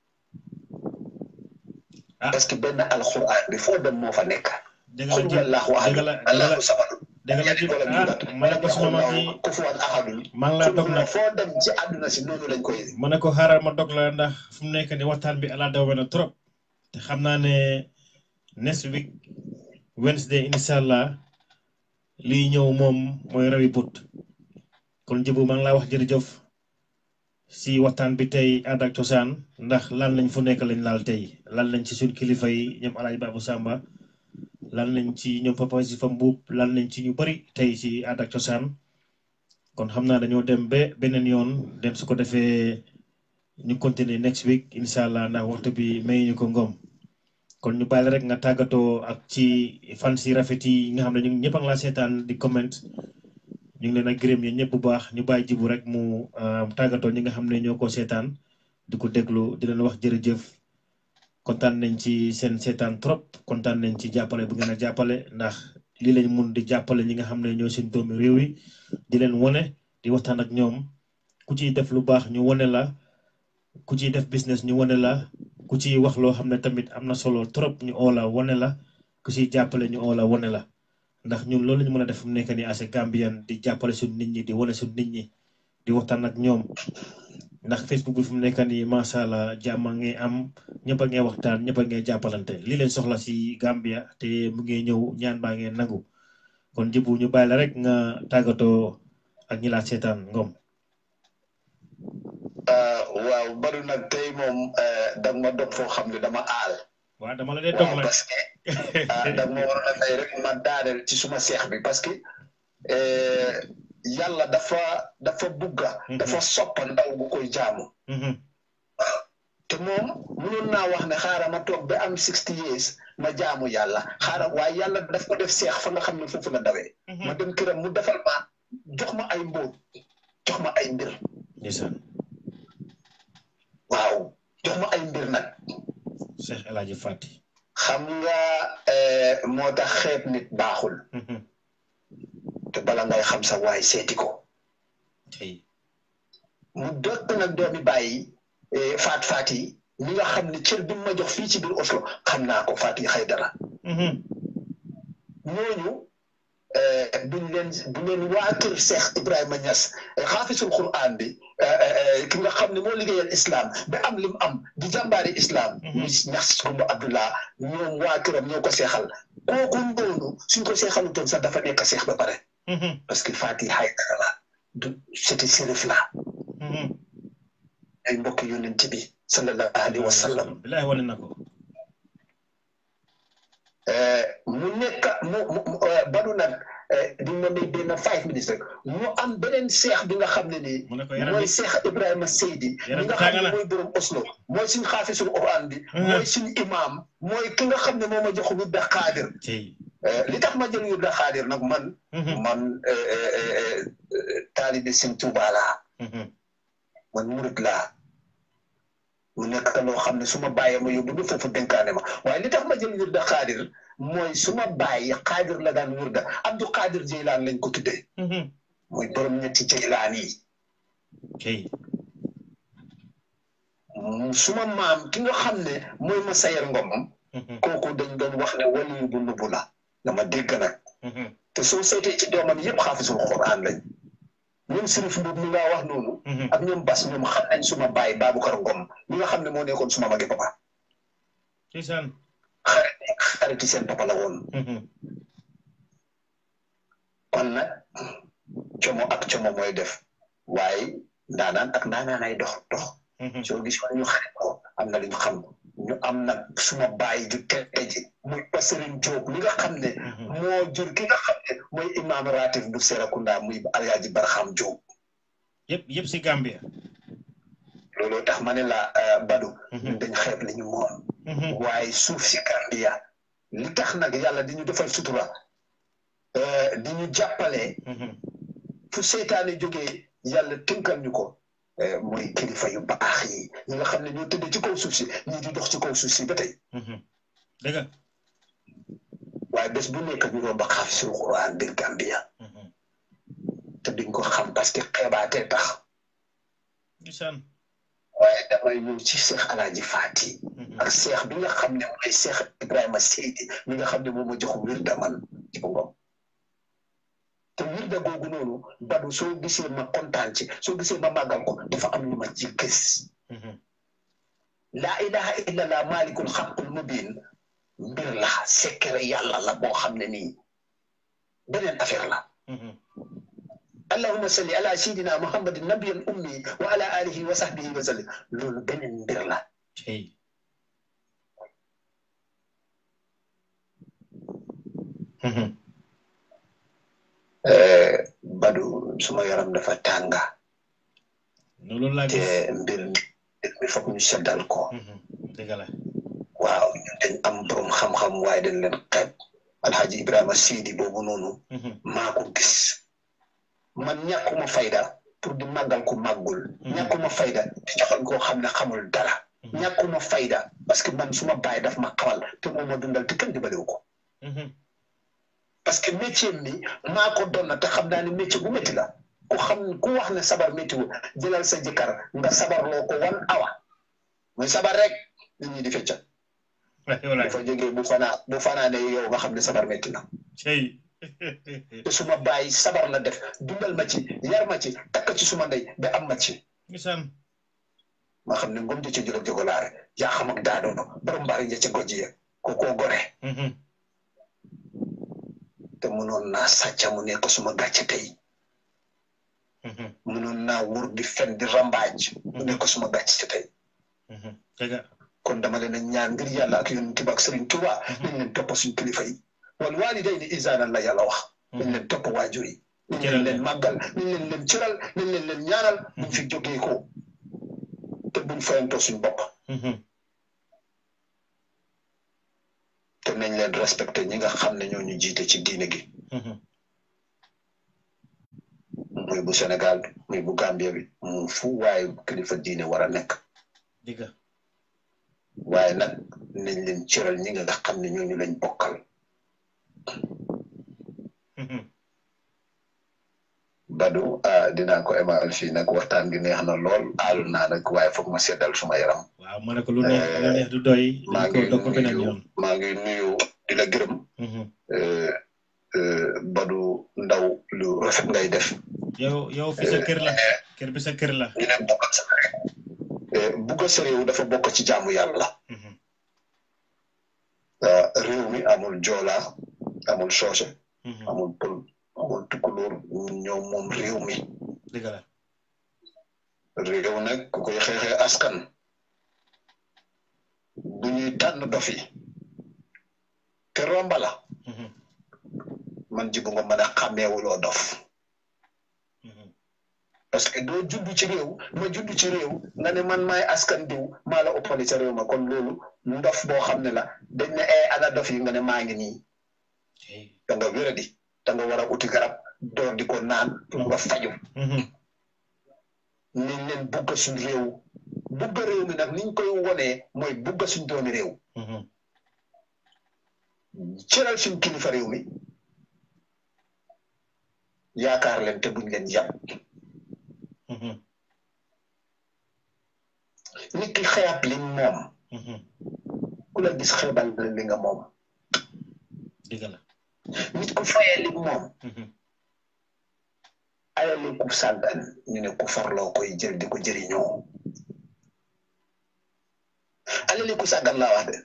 parce que benn alxuraan bi foo dem moo fa nekk xul wallaahu ahad allahu samad dëgg la jib ah ma ne ko suma mag yi kufuwan ahadun maa ngi laa dog nag foo dem ci àdduna si noonu lañ koy ma ne ko xaaral ma dog la ndax fu mu nekk ni waxtaan bi ala daw na trop te xam naa ne next week Wednesday incha allah lii ñëw moom mooy rawi but kon jibu maa ngi laa wax jërëjëf si waxtaan bi tey aada ak cosaan ndax lan lañ fu nekk lañ laal tey lan lañ ci suñ kilifa yi ñoom alaaj Babou Samba lan lañ ci ñoom papa si fa mbuub lan lañ ci ñu bari tey ci aada ak cosaan kon xam naa dañoo dem ba beneen yoon dem su ko defee ñu continuer next week incha allah ndax waxtu bi may ñu ko ngoom kon ñu bàyyi rek nga tàggatoo ak ci fan si rafet yi nga xam ne ñu ñëpp a ngi laa seetaan di comment ñu ngi leen a gërëm yéen ñëpp bu baax ñu bàyyi jibu rek mu tàggatoo ñi nga xam ne ñoo ko seetaan di ko déglu di leen wax jërëjëf kontaan nañ ci seen seetaan trop kontaan nañ ci jàppale bu ngeen a jàppale ndax lii lañ mun di jàppale ñi nga xam ne ñoo seen doomi réew yi di leen wone di waxtaan ak ñoom ku ciy def lu baax ñu wone la ku ciy def business ñu wone la ku ciy wax loo xam ne tamit am na solo trop ñu oola wone la ku ciy jàppale ñu oola wone la ndax ñun loolu lañu mën a def fu mu nekk nii as Gambian di jàppale suñ nit ñi di wane suñ nit ñi di waxtaan ak ñoom ndax Facebook bi fu mu nekk nii macha allah jàmm ngay am ñëpp a ngay waxtaan ñëpp a ngay jàppalante li leen soxla si Gambia te mu ngi ñëw ñaan baa ngeen nangu kon jibu ñu bàyyi la rek nga tàggatoo ak ñi laa seetaan ngom. waaw bari nag tey moom danga ma dog foo xam ne dama aal. waaw dama la dee dog la parce que danga ma waroon a may rek ma daaneel ci suma seex bi parce que yàlla dafa dafa bugga dafa soppa ndaw gu koy jaamu. te moom mënoon naa wax ne xaaral ma toog ba am sixty years ma jaamu yàlla xaaral waaye yàlla daf ko def seex fa nga xam ne foofu la dawee. ma dem këram mu defal ma jox ma ay mbóot jox ma ay mbir. waaw jox ma ay mbir nag. Cheikh El Hadj Fati. xam nga moo tax xeeb nit baaxul. te bala ngay xam sa waay seeti ko. mu dëkk nag doomi bàyyi faat faat yi ñi nga xam ne cër bi ma jox fii ci biir Oslo xam naa ko faat yi xëy dara. ñooñu buñ leen bu leen waa kër Cheikh Ibrahima Niass xaafisul Quran bi ki nga xam ne moo liggéeyal islam ba am lim am di jàmbaari islam. muy Niass Kumba Abdullah ñoom waa këram ñoo ko seexal kooku noonu suñ ko seexalutoon sax dafa nekk seex ba pare. parce que faat yi xëy dara la du c'était sérif la. ay mbokk yonent bi sallallahu alayhi wa sallam. bilaay wane na ko. mu nekk mu mu badu nag di nga may benn five minutes rek mu am beneen seex bi nga xam ne nii. mooy seex Ibrahima Seydi. mi nga xam ne mooy borom Oslo. mooy suñu xaafisul Quran bi. mooy suñu imaam. mooy ki nga xam ne moo ma jox wirda xaadir. li tax ma jël wirda xaadir nag man. man taalibe Sëñ Tuubaa laa. man murit laa. mu nekk loo xam ne su ma bàyyee ma yóbbu ba foofu dénkaane ma waaye li tax ma jël wirda xaadir mooy su ma bàyyi xaadir la daan wirda Abdu Xaadir Jeylaan lañ ko tuddee. mooy borom ñetti Jeylaan yi. suma maam ki nga xam ne mooy ma sayer ngom. kooku dañ doon wax ne waliyu bu nubbu la dama dégg nag. te soo seetee ci doomam yëpp xaafisul Quraan lañ. ñoom Sirif Mbub mi nga wax noonu. ak ñoom Bas ñoom xam nañ suma baay Baboucar Ngom mi nga xam ne moo nekkoon suma magi papa. ndeysaan. xarit xariti seen papa la woon. kon nag como ak como mooy def waaye ndaanaan ak ndaanaan ay dox dox. soo gis ñu xarit ko am na lu ñu xam ñu am nag suma baay ju tete ji muy Passerine Diop mi nga xam ne. moo jur ki nga xam ne mooy imaam ratif bu Serekunda muy Alaaji Barxam Diop. yëpp yëpp si Gambia. looloo tax ma ne la Badou. ñun dañ xeeb li ñu moom. waaye suuf si Gambia li tax nag yàlla di ñu defal sutura di ñu jàppale. fu seytaane jógee yàlla tënkal ñu ko. mooy kilifa yu baax yi ñi nga xam ne ñoo tëdd ci kaw suuf si ñii di dox ci kaw suuf si ba tey. dëgg waaye bés bu nekk ñu romb xaafisul Quran biir Gambia. te duñ ko xam parce que xeebaatee tax. waaye damay ñëw ci Cheikh Alaaji Fati. ak Cheikh bi nga xam ne mooy Cheikh Ibrahima Seydi mi nga xam ne moom ma jox wirda man ci ko ngom te wirda googu noonu badu soo gisee ma kontaan ci soo gisee ma màggal ko dafa am lu ma ci gis. laa ilaha illallah malikul xaqul mubin mbir la secret yàlla la boo xam ne nii beneen affaire la. allahumma salli ala sayidina muhammadin nabiyan ummi wa ala alihi wa sahbihi wa sallim loolu beneen mbir la. Badu suma yaram dafa tànga. loolu laa gis te mbir mi foog ñu seddal ko. dëgg la. waaw ñun dañ am borom xam-xam waaye dañ leen xeeb alhaji Ibrahima Sidi boobu noonu. maa ko gis. man ñàkkuma fayda pour di màggal ko màggul. ñàkkuma fayda di joxal koo xam ne xamul dara. ñàkkuma fayda parce que man suma baay daf ma xamal te moom ma dundal te kenn dimbaliwu ko. parce que métier mi maa ko doon na te xam naa ne métier bu métti la ku xam ku wax ne sabar métti wu jëlal sa jëkkër nga sabarloo ko wan awa muy sabar rek nit ñi di fecca bu fa jógee bu fanaa bu fanaa ne yow nga xam ne sabar métti na. te suma bàyyi sabar la def dundal ma ci yar ma ci takk ci suma ndey ba am ma ci. ma xam ne ngom jëcc jël jogolaare yaa xam ak daadono borom mbaari ja ca gojji ya ko koo gore te mënoon naa sàcca mu nekk suma gàcce tey mënoon naa wur di fen di rambaaj mu nekk suma gàcce tey kon dama leen a ñaan ngir yàlla ak yonent bi ak Sëriñ Tuuba nañ leen topp suñ kilifa yi wal waalidayni ihsaanan la yàlla wax nañ leen topp waajur yi nañ leen leen màggal nañ leen leen cëral nañ leen leen ñaanal buñ fi jógee ko te buñ fayantoo suñ bopp te nañ leen respecté ñi nga xam ne ñoo ñu jiite ci diine gi muy bu Sénégal muy bu Gambia bi mu fu waaye kilifa diine war a nekk waaye nag nañ leen cëral ñi nga xam ne ñooñu lañ bokkal Badou ah dinaa ko emal fii nag waxtaan gi neex na lool aalu naa nag waaye foog ma seddal suma yaram. waaw ma ne ko lu neex lu neex du doy. maa ngi nuyu maa ngi nuyu di la gërëm. Badou Ndaw lu rafet ngay def. yow yow fi sa kër la kër bi sa kër la. ñu ne bokk sa bugg sa réew dafa bokk ci jaamu yàlla. réew mi amul joola amul soose. amul pël. amul tukkulóor ñoom moom réew mi dëgg la réew nag ku koy xeexee askan bu ñuy tànn dof yi te romba la man jibu nga mën a xàmmeewuloo dof parce que doo judd ci réew ma judd ci réew nga ne man maay askan diw maa la ëppale ca réew ma kon loolu ndof boo xam ne la dañ ne ay ana dof yi nga ne maa ngi nii da nga wéradi da nga war a uti garab door di ko naan pour nga faju niñ leen bugga suñ réew bugga réew mi nag niñ koy wonee mooy bugga suñ doomi réew cëral suñ kilifa réew mi yaakaar leen te buñ leen yàpp nit ki xeeb li moom ku la gis xeebal li nga moom dëgg la nit ku fayee li moom ayali ku sàggan ñu ne ku farloo koy jël di ko jëriñoo alali ku sàggan laa wax de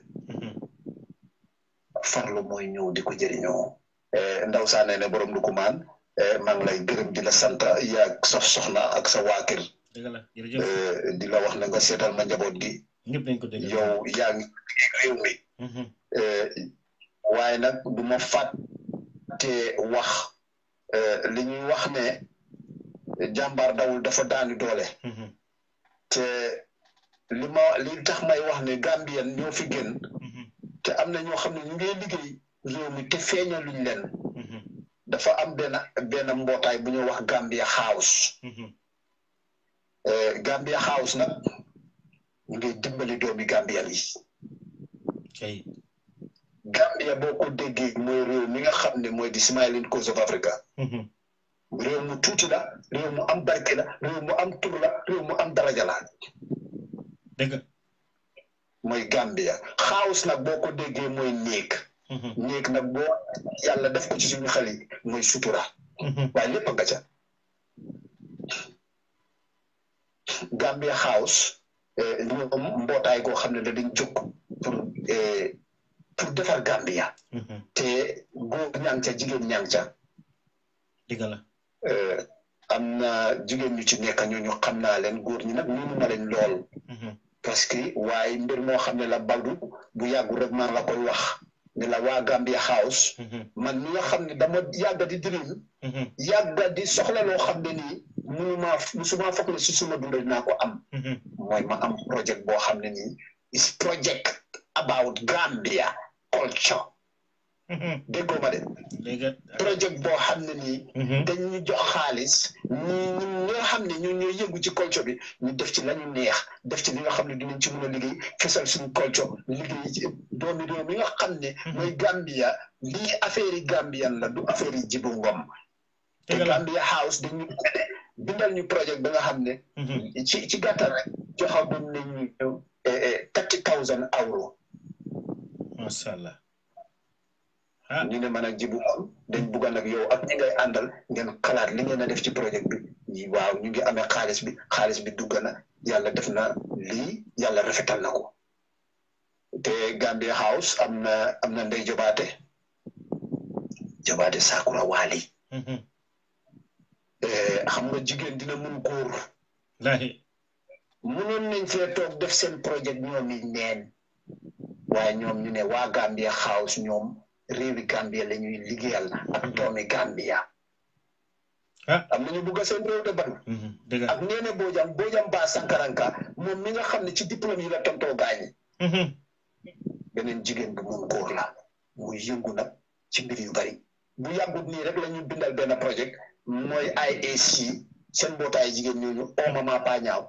farlu mooy ñëw di ko jëriñoo ndaw saa ne ne borom du ko maan maa ngi lay gërëm di la sant yaag sa soxna ak sa waa kër di la wax ne nga seetal ma njaboot gi yow yaa ngi réew mi waaye nag du ma fàtte wax li ñuy wax ne jàmbaar dawul dafa daani doole te li ma li tax may wax ne Gambien ñoo fi gën te am na ñoo xam ne ñu ngi liggéey réew mi te feeñal luñ leen dafa am benn benn mbootaay bu ñuy wax Gambia House Gambia House nag ñu ngi dimbali doomi Gambien yi Gambia boo ko déggee mooy réew mi nga xam ne mooy di Smiling Coast of Africa réew mu tuuti la réew mu am barke la réew mu am tur la réew mu am daraja la dëgg mooy Gambia House nag boo ko déggee mooy néeg néeg nag boo yàlla def ko ci suñu xel yi mooy sutura waaye lépp nga ca Gambia House ñoom mbootaay goo xam ne da dañ jóg pour pour defar Gambia te góor ñaa ngi ca jigéen ñaa ngi ca dëgg la am na jigéen ñu ci nekk ñooñu xam naa leen góor ñi nag mënu ma leen lool parce que waaye mbir moo xam ne la baldu bu yàggul rek maa la koy wax ne la waa Gambia House man mi nga xam ne dama yàgga di dream yàgga di soxla loo xam ne nii munuma musuma foog ne si suma dund dinaa ko am mooy ma am projet boo xam ne nii is project about Gambia culture déggoo ma de projet boo xam ne nii dañuy jox xaalis ñi ñun ñoo xam ne ñun ñooy yëngu ci culture bi ñu def ci lañu neex def ci li nga xam ne dinañ ci mën a liggéey fesal suñu culture liggéey ci doomi réew mi nga xam ne mooy Gambia lii affaire yi Gambian la du affaire yi Jibu Ngom te Gambia House dañu bindal ñu projet bi nga xam ne ci ci gàttal rek joxagum nañ ñu thirty thousand euro macha allah ñu ne man ak jibu dañ bugg nag yow ak ñi ngay àndal ngeen xalaat li ngeen a def ci projet bi ñi waaw ñu ngi amee xaalis bi xaalis bi dugg na yàlla def na lii yàlla rafetal na ko te Gambia House am na am na ndey jobaate jobaate Sakura Waali xam nga jigéen dina mun góor laahi munoon nañ fee toog def seen projet ñoom yi neen waaye ñoom ñu ne waa Gambia House ñoom réewi Gambia la ñuy liggéeyal ak doomi Gambia am nañu bugg a seen réew de ban ak neene Bojang Bojang Ba Sankaranka moom mi nga xam ne ci diplôme yi la tontoo gaañi beneen jigéen bu mun góor la muy yëngu nag ci mbir yu bari bu yàggut nii rek la ñu bindal benn projet mooy IAC seen mbootaay jigéen ñooñu oo mama pa ñaaw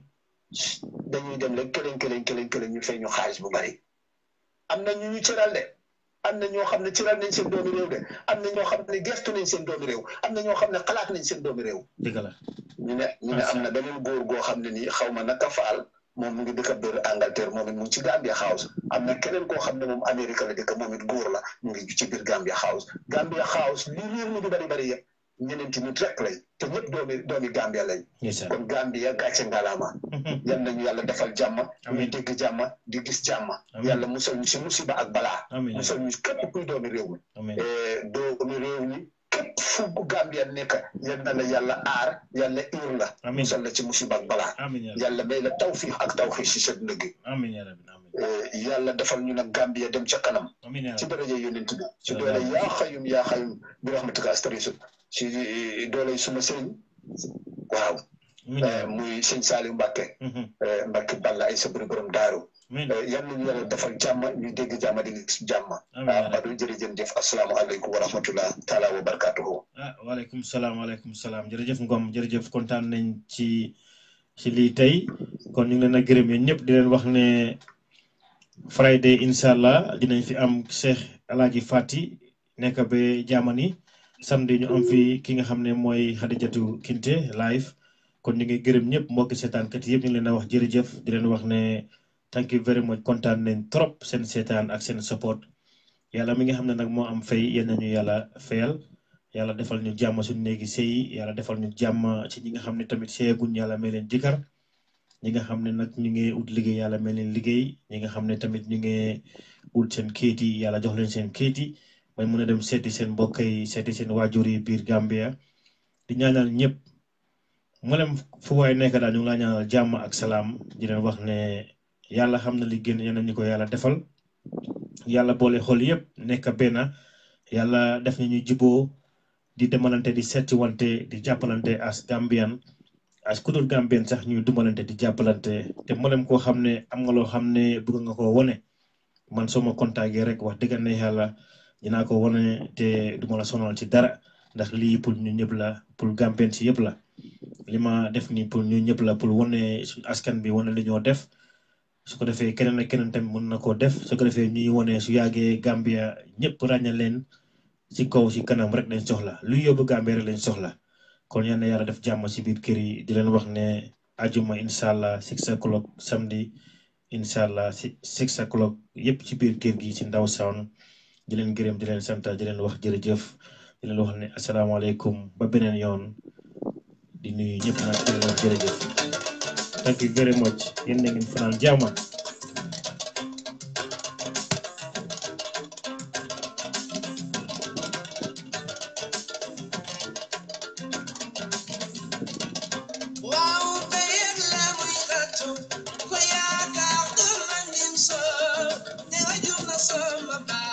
dañuy dem rek këleñ këleñ këleñ këleñ ñu fay ñu xaalis bu bari am na ñu ñu cëral de am na ñoo xam ne cëral nañ seen doomi réew de am na ñoo xam ne gestu nañ seen doomi réew am na ñoo xam ne xalaat nañ seen doomi réew dëgg la ñu ne ñu ne am na beneen góor goo xam ne nii xaw ma naka faal moom mu ngi dëkk biir Angleterre moom it mu ngi ci Gambia House am na keneen koo xam ne moom Amérique la dëkk moom it góor la mu ngi ci biir Gambia House Gambia House li réew mi di bari bari yëpp ñeneenti nit rek lañ te ñëpp doomi doomi Gambia lañ kon Gambia gàcce ngalaama yal nañu yàlla defal jàmm ñuy dégg jàmm di gis jàmm yàlla musal ñu si musiba ak balaa musal ñu képp kuy doomi réew mi doomi réew mi képp fu Gambia nekk yal na la yàlla aar yàlla iir la musal la ci musiba ak balaa yàlla may la tawfiix ak tawfiix si sa dund gi yàlla defal ñu nag Gambia dem ca kanam ci daraja yonent bi ci doole yaa xayum yaa xayum bi rahmatika astarisu si doole suma sëriñ waaw muy sëñ Saliou Mbacke Mbacke Balla ay sabri borom daaru yal nañu yàlla defal jàmm ñu dégg jàmm di gis jàmm Badou jërëjëf jëf asalaamaaleykum wa rahmatullah taala wa barakatuhu ah waaleykum salaam waaleykum salaam jërëjëf Ngom jërëjëf kontaan nañ ci ci lii tey kon ñu ngi leen a gërëm yéen ñëpp di leen wax ne Friday incha allah dinañ fi am Cheikh Alaaji Fati nekk ba Jamani samedi ñu am fi ki nga xam ne mooy Xadijatu Kinte live kon ñu ngi gërëm ñëpp mbokki seetaankat yëpp ñu ngi leen a wax jërëjëf di leen wax ne thank you very much kontaan nañ trop seen seetaan ak seen support yàlla mi nga xam ne nag moo am fay yéen ñu yàlla fayal yàlla defal ñu jàmm suñu néegi sëy yàlla defal ñu jàmm ci ñi nga xam ne tamit seeguñ yàlla may leen jëkkër ñi nga xam ne nag ñu ngi ut liggéey yàlla may leen liggéey ñi nga xam ne tamit ñu ngi ut seen kayit yi yàlla jox leen seen kayit yi may mën a dem seeti seen mbokk yi seeti seen waajur yi biir Gambia di ñaanal ñëpp mboolem fu waay nekk daal ñu ngi laa ñaanal jàmm ak salaam di leen wax ne yàlla xam na li gën yéen ñu ko yàlla defal yàlla boole xol yëpp nekk benn yàlla def na ñu juboo di demalante di seeti wante di jàppalante as Gambian as kudul Gambian sax ñuy dumbalante di jàppalante te mboolem koo xam ne am nga loo xam ne bëgg nga ko wone man soo ma contacté rek wax dëgg ne yàlla dinaa ko wone te duma la sonal ci dara ndax lii pour ñu ñëpp la pour Gambian si yëpp la li ma def nii pour ñu ñëpp la pour wone suñu askan bi wone li ñoo def su ko defee keneen ak keneen tamit mën na koo def su ko defee ñuy wone su yàggee Gambia ñëpp ràññal leen ci kaw ci kanam rek lañ soxla luy yóbbu Gambia rek lañ soxla kon yal na yàlla def jàmm ci biir kër yi di leen wax ne ajuma incha allah six o'clock samedi incha allah si six o'clock yëpp ci biir kër gi ci ndaw sound di leen gërëm di leen sant di leen wax jërëjëf di leen wax ne asalaamaaleykum ba beneen yoon di nuyu ñëpp nag di leen wax jërëjëf thank you very much yéen na ngeen fanaan jàmm Wow,